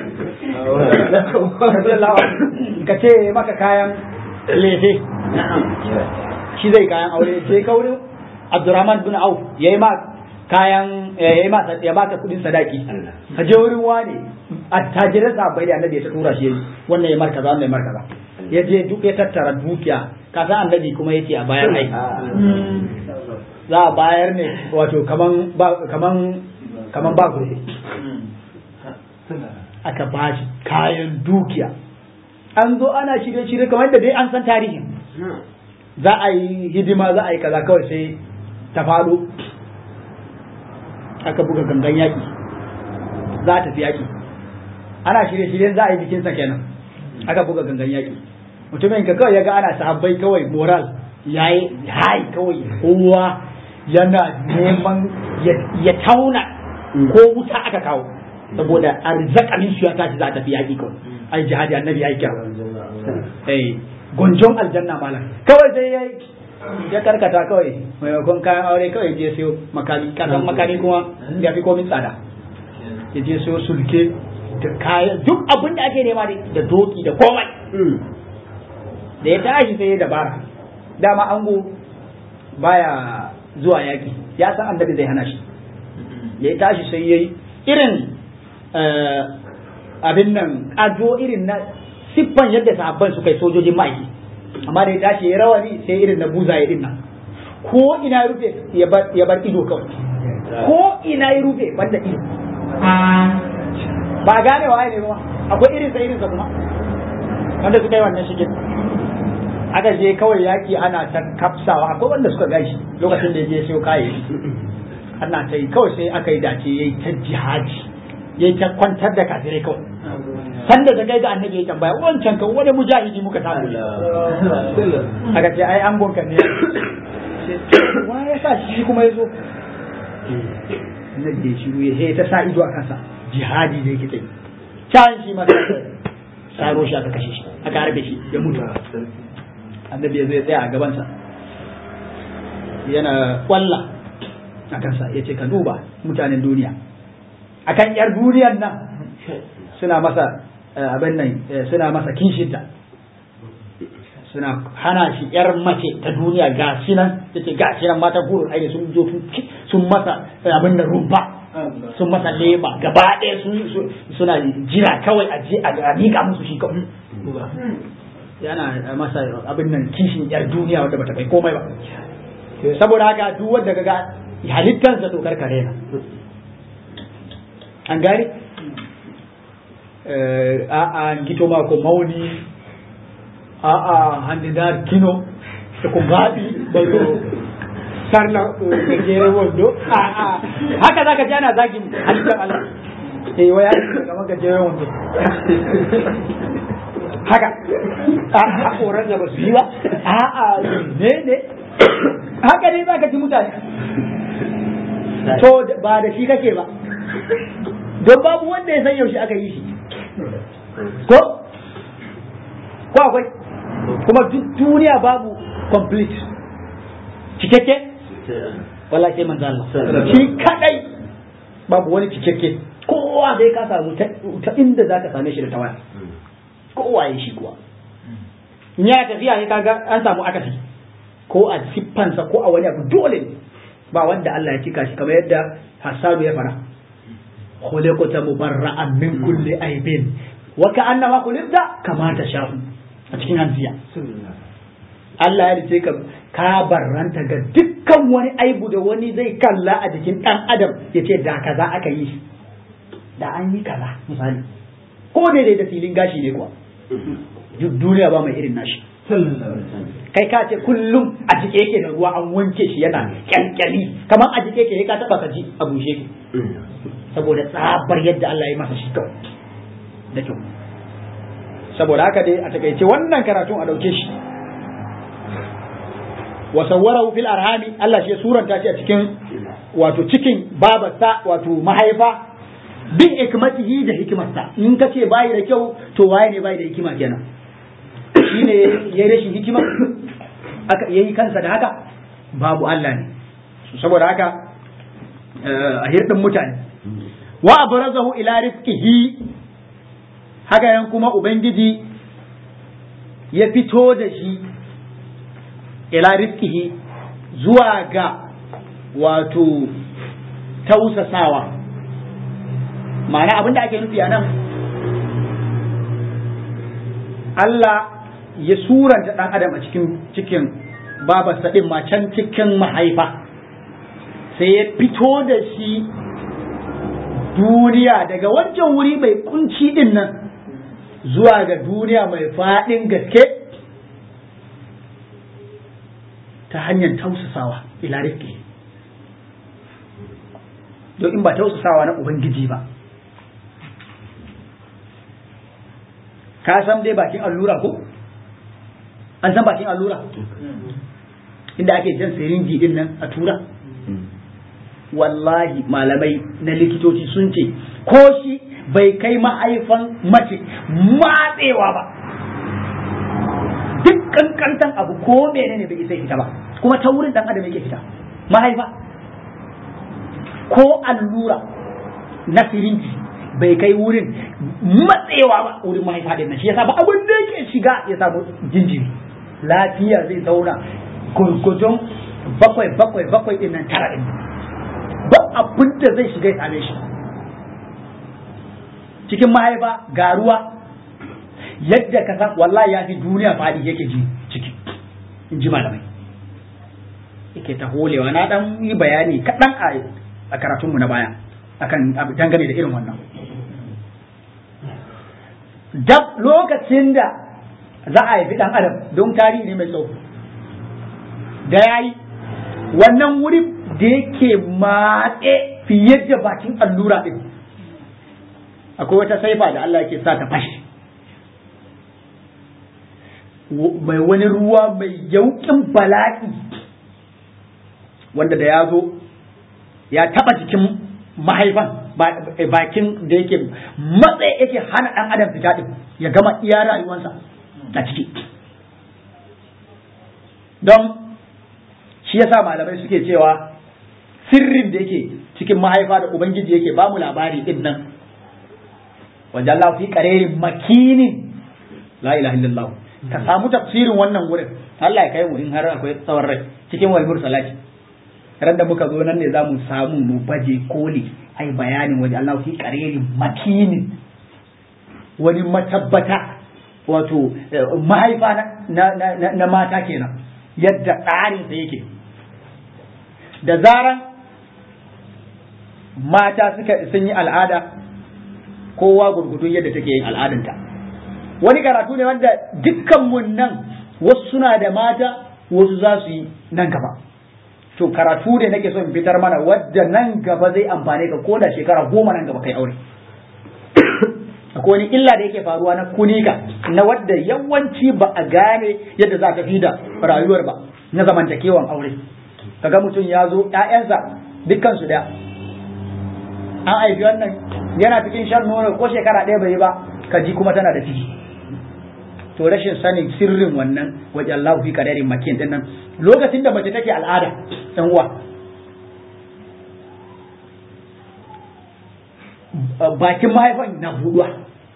ka ce maka kayan lefe shi zai kayan aure ce ka wurin Abdurrahman bin Auf yayi ma kayan yayi ma ya baka kudin sadaki ka je wurin wani attajiran sahabbai da annabi ya tura shi wannan ya markaza wannan ya markaza ya je duk ya tattara dukiya ka san annabi kuma yace a bayar ai za a bayar ne wato kaman ba kaman kaman ba gobe aka ba shi kayan dukiya an zo ana shirye-shirye kamar da dai an san tarihin za a yi hidima za a yi kaza kawai sai ta faɗo aka buga gangan yaƙi za a tafi yaƙi ana shirye-shiryen za a yi bikinsa kenan aka buga gangan yaƙi mutumin ka kawai ya ga ana sahabbai kawai moral ya yi hai kawai kowa yana neman ya tauna ko wuta aka kawo saboda arzakamin su ya tashi za a tafi yaƙi kawai ai jihadi annabi ya yi kira eh gonjon aljanna malam kawai sai ya ya karkata kawai maimakon kayan aure kawai je sayo makami kasan makami kuma ya fi komin tsada ya je so sulke da kayan duk abin da ake nema da doki da komai da ya tashi sai ya dabara dama ango baya zuwa yaki ya san annabi zai hana shi da ya tashi sai yayi irin abin nan ado irin na siffan yadda sahabban su kai sojojin ma'aiki amma da ya tashi ya rawani sai irin na buzaye din nan ko ina rufe ya bar ido kawai ko ina ya rufe banda ido ba gane wa ne ba akwai irin sa irin sa kuma wanda suka yi wannan shigin aka je kawai yaki ana ta kafsawa akwai wanda suka gashi lokacin da ya je sayo kayayyaki ana ta yi kawai sai aka yi dace yayi ta jihadi yayi ta kwantar da kafirai kawai sanda da kai ga annabi ya tambaya wancan kan wani mujahidi muka samu aka ce ai an gonka ne wa ya sa shi kuma ya zo na da shiru ya ta sa ido a kansa jihadi da yake tsaye can shi ma saro shi aka kashe shi aka harbe shi ya mutu annabi ya zo ya tsaya a gabansa yana kwalla a kansa ya ce ka duba mutanen duniya akan yar duniyar nan suna masa abin nan suna masa kinshinta suna hana shi yar mace ta duniya ga shi nan yace ga shi nan mata gurun aiki sun zo sun masa abin da rumfa sun masa leba gaba ɗaya suna jira kawai a je a miƙa musu shi kawai yana masa abin nan kishin yar duniya wanda bata kai komai ba saboda haka duk wanda kaga halittansa to karkare na an gari a'a gito ma ko mauni a'a handidar kino da ko gaɗi da ko sarna gajeren wando a'a haka zaka ji ana zagin halittar Allah eh waya kamar gajeren wando haka a koran da ba su yi ba a'a ne ne haka ne zaka ji mutane to ba da shi kake ba don babu wanda ya san yaushe aka yi shi ko ko akwai kuma duk duniya babu complete cikakke wala sai manzo Allah shi kadai babu wani cikakke kowa dai ka samu ta inda zaka same shi da tawaya kowa ya shi kuwa in ya tafiya ne kaga an samu akasi ko a siffansa ko a wani abu dole ne ba wanda Allah ya cika shi kamar yadda Hassanu ya fara khuliqta mubarra'an min kulli aibin wa ka'annama khuliqta kama tasha'u a cikin hanziya Allah ya rice ka ka barranta ga dukkan wani aibu da wani zai kalla a jikin dan adam ya ce da kaza aka yi shi da an yi kaza misali ko daidai da filin gashi ne kuwa duk duniya ba mai irin nashi kai ka ce kullum a jike yake da ruwa an wanke shi yana kyalkyali kamar a jike yake ka taba ka ji a bushe ki saboda tsabar yadda Allah ya masa shi kawai da kyau saboda haka dai a takaice wannan karatun a dauke shi wa sawwarahu fil arhami Allah shi ya suranta shi a cikin wato cikin babarsa wato mahaifa bin hikmatihi da hikimarsa in ka ce bayi da kyau to waye ne bayi da hikima kenan shi ne ya yi rashin hikima aka yayi kansa da haka babu Allah ne saboda haka a hirɗin mutane wa abrazahu ila rizqihi haka yan kuma ubangiji ya fito da shi ila rizqihi zuwa ga wato tausasawa ma'ana abin da ake nufi a nan Allah ya suranta ɗan adam a cikin cikin babarsa ɗin ma can cikin mahaifa sai ya fito da shi duniya daga wancan wuri mai kunci ɗin nan zuwa ga duniya mai faɗin gaske ta hanyar tausasawa ila rifki don in ba tausasawa na ubangiji ba ka san dai bakin allura ko an san bakin allura inda ake jan sirinji din nan a tura wallahi malamai na likitoci sun ce ko shi bai kai ma'aifan mace matsewa ba duk kankantan abu ko menene bai isa fita ba kuma ta wurin dan adam yake fita mahaifa ko allura na sirinji bai kai wurin matsewa ba wurin mahaifa din nan shi yasa ba abin da yake shiga ya samu jinjiri lafiya zai zauna gurgudun bakwai bakwai bakwai din nan tara din ba abin da zai shiga ya same shi cikin mahaifa ga ruwa yadda ka san wallahi ya fi duniya fadi yake ji ciki in ji malamai yake ta holewa na dan yi bayani kaɗan a karatunmu na baya akan dangane da irin wannan dab lokacin da za a haifi ɗan adam don tarihi ne mai tsawo da ya yi wannan wuri da yake matse fiye da bakin allura ɗin akwai wata saifa da Allah yake sa ta fashe mai wani ruwa mai yaukin bala'i wanda da ya zo ya taba jikin mahaifan bakin da yake matsayi yake hana ɗan adam fita ɗin ya gama iya rayuwansa a ciki don shi yasa malamai suke cewa sirrin da yake cikin mahaifa da ubangiji yake ba mu labari ɗin nan wajen Allah fi ƙarerin makinin la ilaha illallah ka samu tafsirin wannan wurin Allah ya kai mu in har akwai tsawon rai cikin walmur salati ran da muka zo nan ne za mu samu mu baje koli ai bayanin waje Allah fi qarerin makinin wani matabbata wato mahaifa na, na, na, mata kenan yadda tsarin sa yake da zaran mata suka sun yi al'ada kowa gurgudun yadda take yin al'adanta wani karatu ne wanda dukkanmu nan wasu suna da mata wasu za su yi nan gaba to karatu da nake so in fitar mana wadda nan gaba zai amfane ka ko da shekara goma nan gaba kai aure akwai wani illa da yake faruwa na kunika na wadda yawanci ba a gane yadda za ka fi da rayuwar ba na zamantakewan aure kaga mutum ya zo ƴaƴansa dukkan su da an haifi wannan yana cikin shan nono ko shekara ɗaya bai yi ba ka ji kuma tana da ciki to rashin sanin sirrin wannan waje Allah fi kadarin makin din nan lokacin da mace take al'ada ɗan uwa bakin mahaifan na buduwa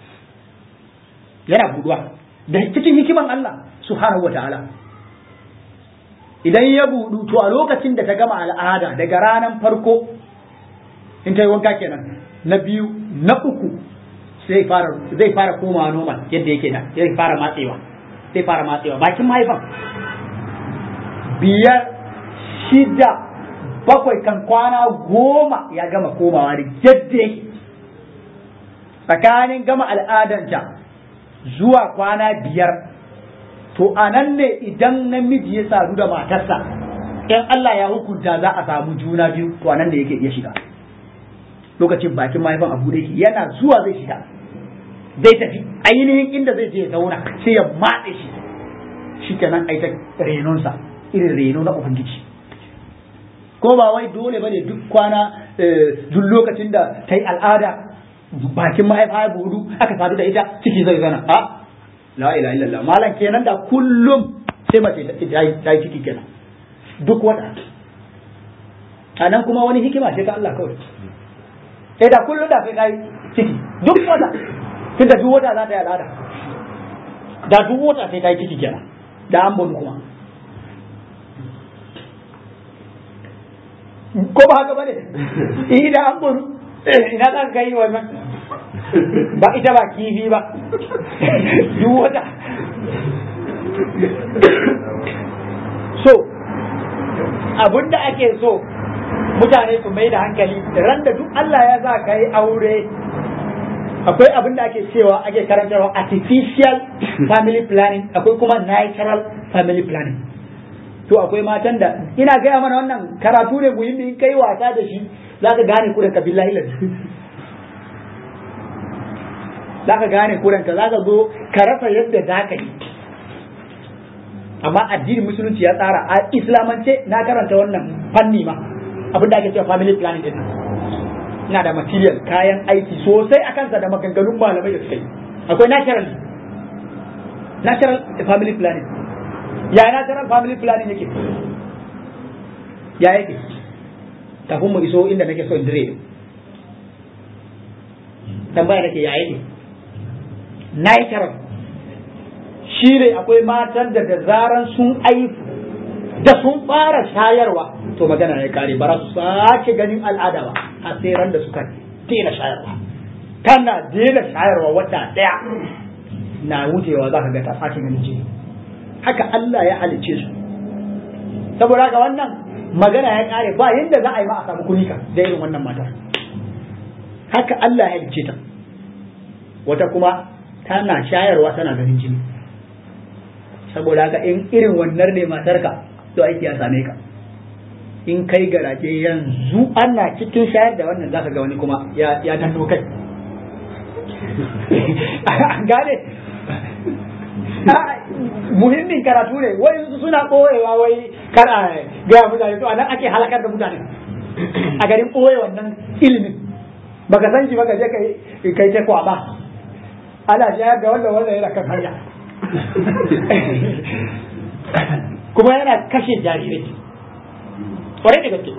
yana buduwa da cikin hikiman Allah subhanahu wataala idan ya budu to a lokacin da ta gama al'ada daga ranar farko in ta yi wanka kenan na biyu na uku zai fara zai fara komawa normal yadda yake da zai fara matsewa zai fara matsewa bakin mahaifan biyar shida bakwai kan kwana goma ya gama komawa da yadda yake tsakanin gama al'adanta zuwa kwana biyar to a nan ne idan namiji ya sadu da matarsa in Allah ya hukunta za a samu juna biyu to a nan ne yake iya shiga lokacin bakin mahaifan abu da yake yana zuwa zai shiga zai tafi ainihin inda zai je ya zauna sai ya matse shi shi kenan ai ta renonsa irin reno na ubangiji ko ba wai dole bane duk kwana duk lokacin da ta yi al'ada bakin mahaifa ya budu aka sadu da ita ciki zai zana a la ilaha illallah malam kenan da kullum sai mace ta yi ciki kenan duk wata a nan kuma wani hikima ce ta Allah kawai sai da kullum da sai kai ciki duk wata tun da duk wata za ta yi al'ada da duk wata sai kai ciki kenan da an bonu kuma ko ba haka bane eh da an bonu ina za ka yi wannan ba ita ba kifi ba duk wata so abinda ake so mutane su mai da hankali ran da duk Allah ya za ka yi aure akwai abin da ake cewa ake karantarwa artificial family planning akwai kuma natural family planning to akwai matan da ina gaya mana wannan karatu ne muhimmi in kai wasa da shi za ka gane kuranka billahi lazi za ka gane kuranka za ka zo ka rasa yadda za ka yi amma addinin musulunci ya tsara a islamance na karanta wannan fanni ma abin da ake cewa family planning din ina da material kayan aiki sosai a kansa da maganganun malamai da suka yi akwai natural natural family planning ya natural family planning yake ya yake kafin mu iso inda nake so in dire tambaya nake ya yake natural shi ne akwai matan da da zaran sun aifu da sun fara shayarwa to magana ya kare ba su sake ganin al'ada ba a sai ran da suka daina shayarwa kana daina shayarwa wata daya na wucewa za ka ga ta sake ganin jini haka Allah ya halicce su saboda haka wannan magana ya kare ba yadda za a yi ma a samu kunika da irin wannan matar haka Allah ya halicce ta wata kuma tana shayarwa tana ganin jini saboda haka in irin wannan ne matarka to aiki ya same ka in kai garaje yanzu ana cikin shayar da wannan zaka ga wani kuma ya ya danno kai an gane muhimmin karatu ne wai suna ɓoyewa wai kar a gaya mutane to anan ake halakar da mutane a garin ɓoye wannan ilimin baka san shi baka je kai kai ta kwaba ana shayar da wanda wanda yana kan hanya kuma yana kashe jarirai kwarai da gaske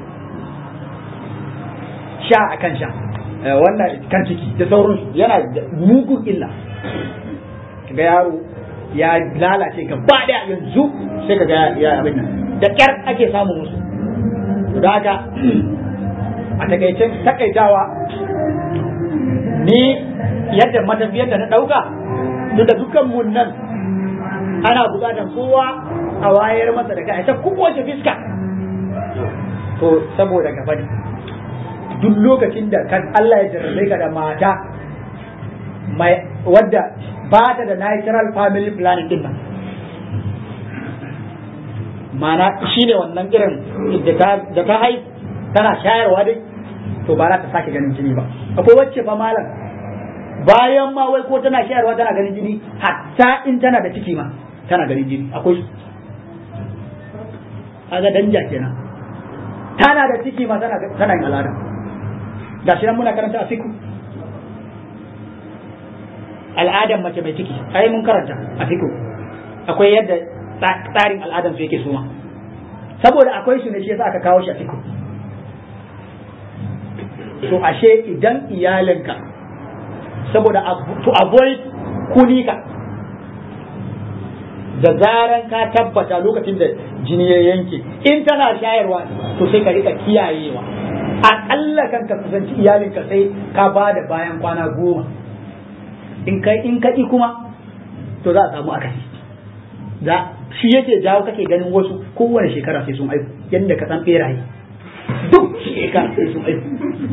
sha a kan sha wannan kan ciki da sauransu yana da mugun illa ga yaro ya lalace gaba daya yanzu sai ka ga ya abin nan da kyar ake samun musu da haka a takaicen takaitawa ni yadda matafiyar da na dauka duk da dukkan mun nan ana bukatar kowa a wayar masa da kai ta kowace fiska to saboda gaba ne duk lokacin da kan Allah ya jarrabe ka da mata mai wadda ba ta da natural family planning din nan mana shine wannan irin da ta haihu tana shayarwa dai to ba za ta sake ganin jini ba akwai wacce fa malam bayan ma wai ko tana shayarwa tana ganin jini hatta in tana da ciki ma tana ganin jini akwai su kaga danja kenan tana da ciki ma tana tana yin al'ada ga shi nan muna karanta a fiku al'adan mace mai ciki ai mun karanta a fiku akwai yadda tsarin al'adan su yake suma saboda akwai su ne shi yasa aka kawo shi a fiku to ashe idan iyalinka saboda to avoid kunika da zaran ka tabbata lokacin da jini ya yanke in tana shayarwa to sai ka rika kiyayewa aƙalla kan ka kusanci iyalinka sai ka ba da bayan kwana goma in kai in kaɗi kuma to za a samu akasi za shi yake jawo kake ganin wasu kowane shekara sai sun aiku yadda ka san beraye duk shekara sai sun aiku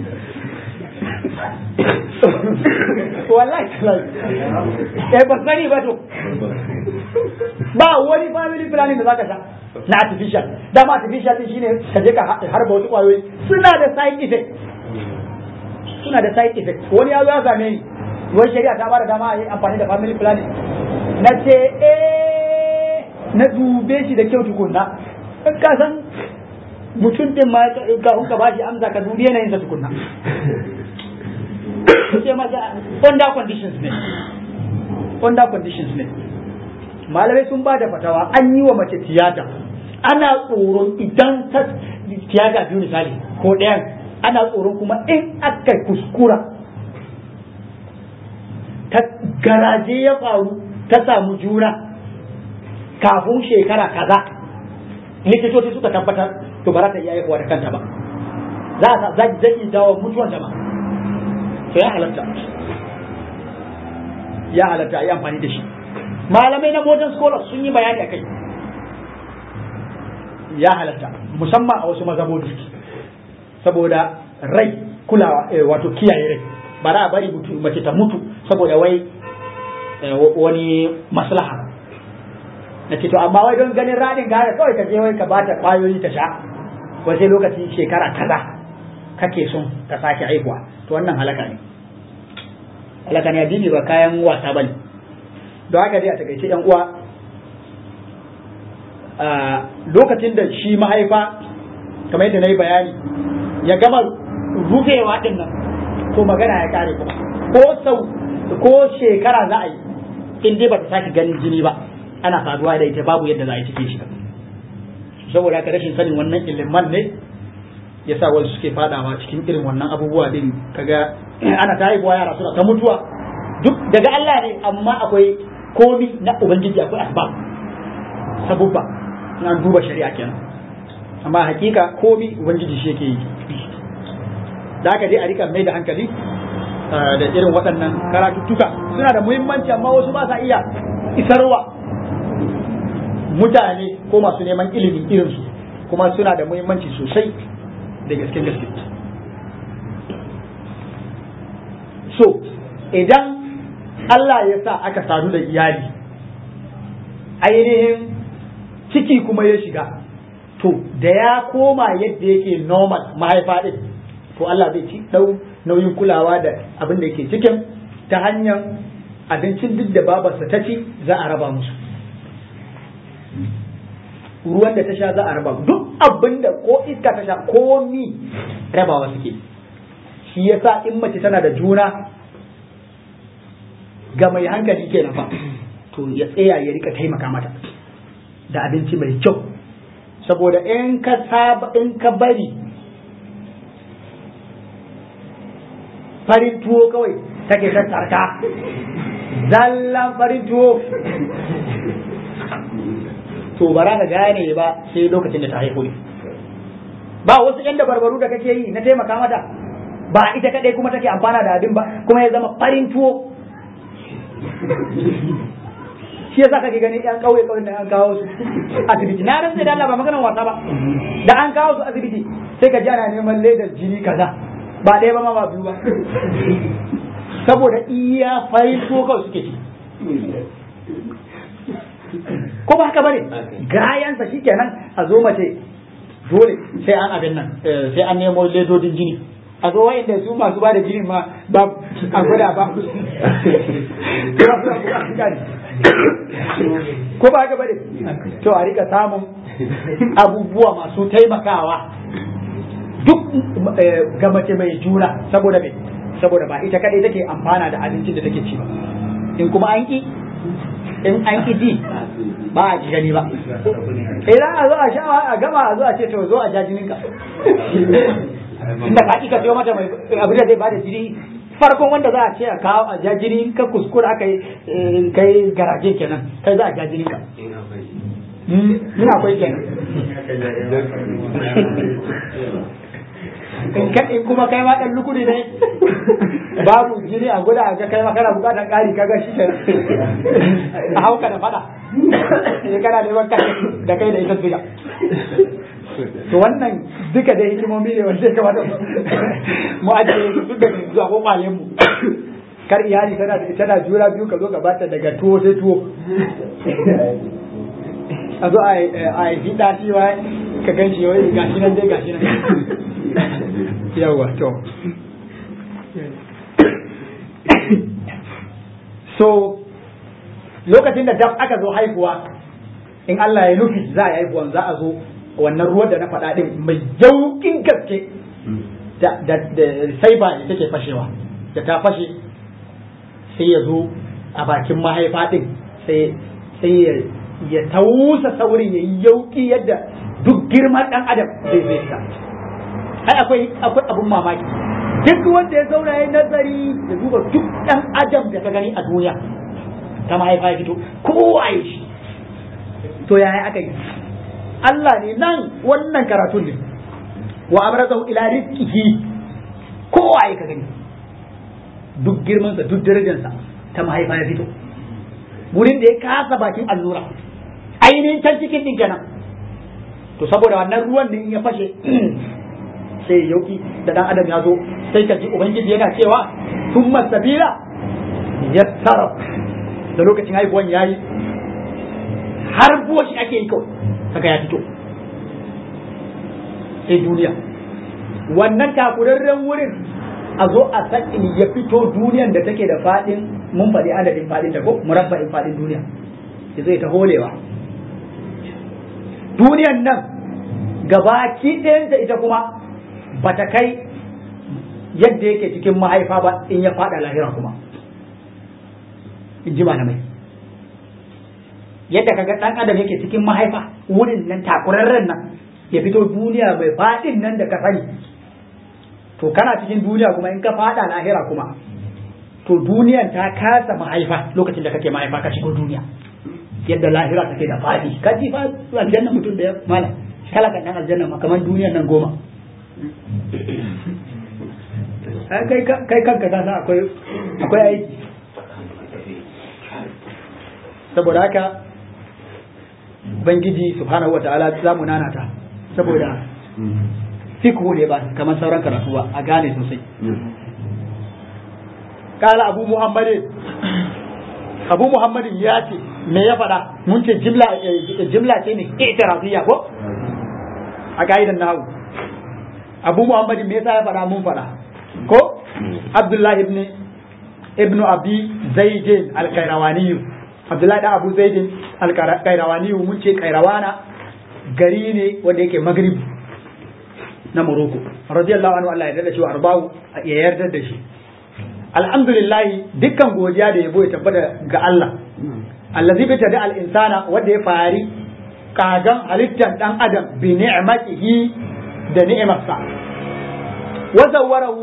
wallahi eh ba sani ba to ba wani family planning da zaka sha na artificial dama artificial din shine ka je ka harba wasu kwayoyi suna da side effect suna da side effect wani ya zo ya same ni wai shari'a ta bada dama a yi amfani da family planning na ce eh na dube shi da kyau tukunna in ka san mutum din ma ka ka bashi amsa ka dubi yanayin sa tukunna ce masa under conditions ne under conditions ne malamai sun ba da fatawa an yi wa mace tiyata ana tsoron idan ta tiyata biyu misali ko ɗayan ana tsoron kuma in aka kuskura ta garaje ya faru ta samu juna kafin shekara kaza likitoci suka tabbatar to ba za ta iya haihuwa da kanta ba za a zai iya jawo mutuwan jama'a to ya halatta ya halatta a yi amfani da shi malamai na modern scholars sun yi bayani a kai ya halatta musamman a wasu mazhabobi saboda rai kulawa wato kiyaye rai ba za a bari mace ta mutu saboda wai wani maslaha na ce to amma wai don ganin radin gane kawai ka je wai ka bata kwayoyi ta sha wai sai lokacin shekara kaza kake son ta sake haihuwa to wannan halaka ne halaka ne addini ba kayan wasa bane don haka dai a takaice yan uwa lokacin da shi mahaifa kamar yadda na yi bayani ya gama rufewa din nan to magana ya kare kuma ko sau ko shekara za a yi in dai ba ta sake ganin jini ba ana saduwa da ita babu yadda za a yi cikin shi saboda haka rashin sanin wannan iliman ne ya sa wasu suke fadawa cikin irin wannan abubuwa din kaga ana ta haihuwa yara suna ta mutuwa duk daga Allah ne amma akwai komi na ubangiji akwai asbab sabubba na duba shari'a kenan amma hakika komi ubangiji shi yake yi da aka dai a rika mai da hankali da irin waɗannan karatuttuka suna da muhimmanci amma wasu ba sa iya isarwa mutane ko masu neman ilimin irinsu kuma suna da muhimmanci sosai da gaske gaske so idan Allah ya sa aka sadu da iyali ainihin ciki kuma ya shiga to da ya koma yadda yake normal mahaifa ɗin to Allah zai ci ɗau nauyin kulawa da abin da yake cikin ta hanyar abincin duk da babarsa ta ci za a raba musu ruwan da ta sha za a raba duk abin da ko iska ta sha ko ni rabawa suke shi yasa in mace tana da juna ga mai hankali kenan fa to ya tsaya ya rika taimaka mata da abinci mai kyau saboda in ka saba in ka bari farin tuwo kawai take ta tsarka zallan farin tuwo to ba za ka gane ba sai lokacin da ta haihu ne ba wasu yan dabarbaru da kake yi na taimaka mata ba ita kadai kuma take amfana da abin ba kuma ya zama farin tuwo shi yasa kake gani yan kauye kauyen da an kawo su asibiti na rantsa da Allah ba maganar wasa ba da an kawo su asibiti sai ka ji ana neman ledar jini kaza ba ɗaya ba ma ba biyu ba saboda iya farin tuwo kawai suke ci ko ba haka bane gayansa shikenan a zo mace dole sai an abin nan sai an nemo ledodin jini a zo wayanda su masu ba da jini ma ba a gwada ba ko ba haka bane to a rika samun abubuwa masu taimakawa duk ga mace mai juna saboda me saboda ba ita kadai take amfana da abincin da take ci ba in kuma an ki in an ki ji ba a ji gani ba idan a zo a sha a gama a zo a ce to zo a ja jininka inda ka ka siyo mata mai abin da zai bada jini farkon wanda za a ce a kawo a ja jini ka kuskura aka yi kai garaje kenan kai za a ja jininka in akwai kenan in kuma kai ma dan lukudi ne babu jini a guda a ga kai ma kana bukatar kari kaga shi ke a hauka da fada ne kana neman kai da kai da ita biga to wannan duka da hikimomi ne wanda ya kamata mu ajiye su duk da zuwa kokwalen mu kar iyali tana tana jura biyu ka zo ka bata daga tuwo sai tuwo a zo a yi daɗi wa ka gan shi wai gashi nan dai gashi nan yawa to so lokacin da dab aka zo haihuwa in Allah ya nufi za a haihuwan za a zo wannan ruwan da na faɗa ɗin mai yauƙin gaske da sai ba da take fashewa da ta fashe sai ya zo a bakin mahaifa ɗin sai ya tausa saurin ya yi yauƙi yadda duk girman ɗan adam zai zai sa ai akwai akwai abun mamaki duk wanda ya zauna ya nazari da duba duk ɗan adam da ka gani a duniya ta mahaifa ya fito kowa ya shi to yaya aka yi Allah ne nan wannan karatun ne wa amrazahu ila rizqihi kowa ya ka gani duk girmansa duk darajarsa ta mahaifa ya fito wurin da ya kasa bakin allura ainihin can cikin din kenan to saboda wannan ruwan ne ya fashe sai yauki da dan adam ya zo sai ka ji ubangiji yana cewa summa sabila yassara da lokacin haihuwan yayi har shi ake yi kawai haka ya fito sai duniya wannan takurarren wurin a zo a sakin ya fito duniyan da take da fadin mun faɗi adadin fadin da ko murabba'in fadin duniya ya zai ta holewa duniyan nan gabaki ɗayanta ita kuma ba ta kai yadda yake cikin mahaifa ba in ya fada lahira kuma in ji malamai yadda kaga ɗan adam yake cikin mahaifa wurin nan takurarren nan ya fito duniya mai faɗin nan da ka sani to kana cikin duniya kuma in ka fada lahira kuma to duniyan ta kasa mahaifa lokacin da kake mahaifa ka shigo duniya yadda lahira take da fadi ka ji fa aljanna mutum da ya mala kala kan dan aljanna ma kaman duniyan nan goma kai kai kanka ka san akwai akwai aiki saboda haka ubangiji subhanahu wataala za mu nanata saboda fikhu ne ba kamar sauran karatu ba a gane sosai kala abu muhammadin abu muhammadin ya ce me ya faɗa mun ce jimla jimla ce ne i'tirafiyya ko a kaidan nahu abu muhammadin me yasa ya faɗa mun faɗa ko abdullahi ibn ibn abi zaidin al-qayrawani abdullahi da abu zaidin al-qayrawani mun ce qayrawana gari ne wanda yake maghrib na Morocco radiyallahu anhu Allah ya yarda shi arba'u ya yarda da shi alhamdulillah dukkan godiya da yabo ya tabbata ga Allah allazi bi tada al insana wanda ya fari kagan halittar dan adam bi ni'matihi da ni'imarsa wa zawwarahu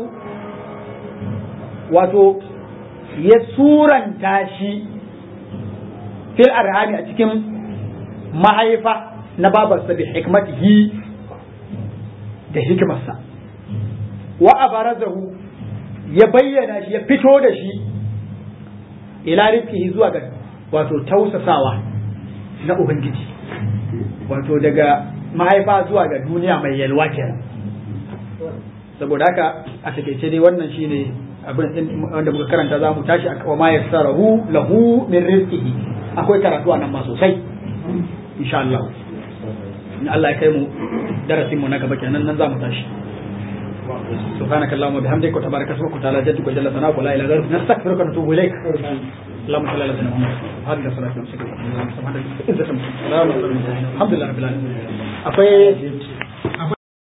wato ya suranta shi fil arhami a cikin mahaifa na babarsa bi hikmatihi da hikimarsa wa abarazahu ya bayyana shi ya fito da shi ila rizqihi zuwa ga wato tausasawa na ubangiji wato daga mahaifa zuwa ga duniya mai yalwa kenan saboda haka a takeice dai wannan shine abin wanda muka karanta za mu tashi a ma yassarahu lahu min rizqihi akwai karatu nan ma sosai insha Allah in Allah ya kai mu darasin mu na gaba kenan nan za mu tashi سبحانك اللهم وبحمدك وتبارك اسمك وتعالى جدك وجل ثناؤك ولا اله غيرك نستغفرك ونتوب اليك اللهم صل على سيدنا محمد هذه الصلاه والسلام الحمد لله رب العالمين akwai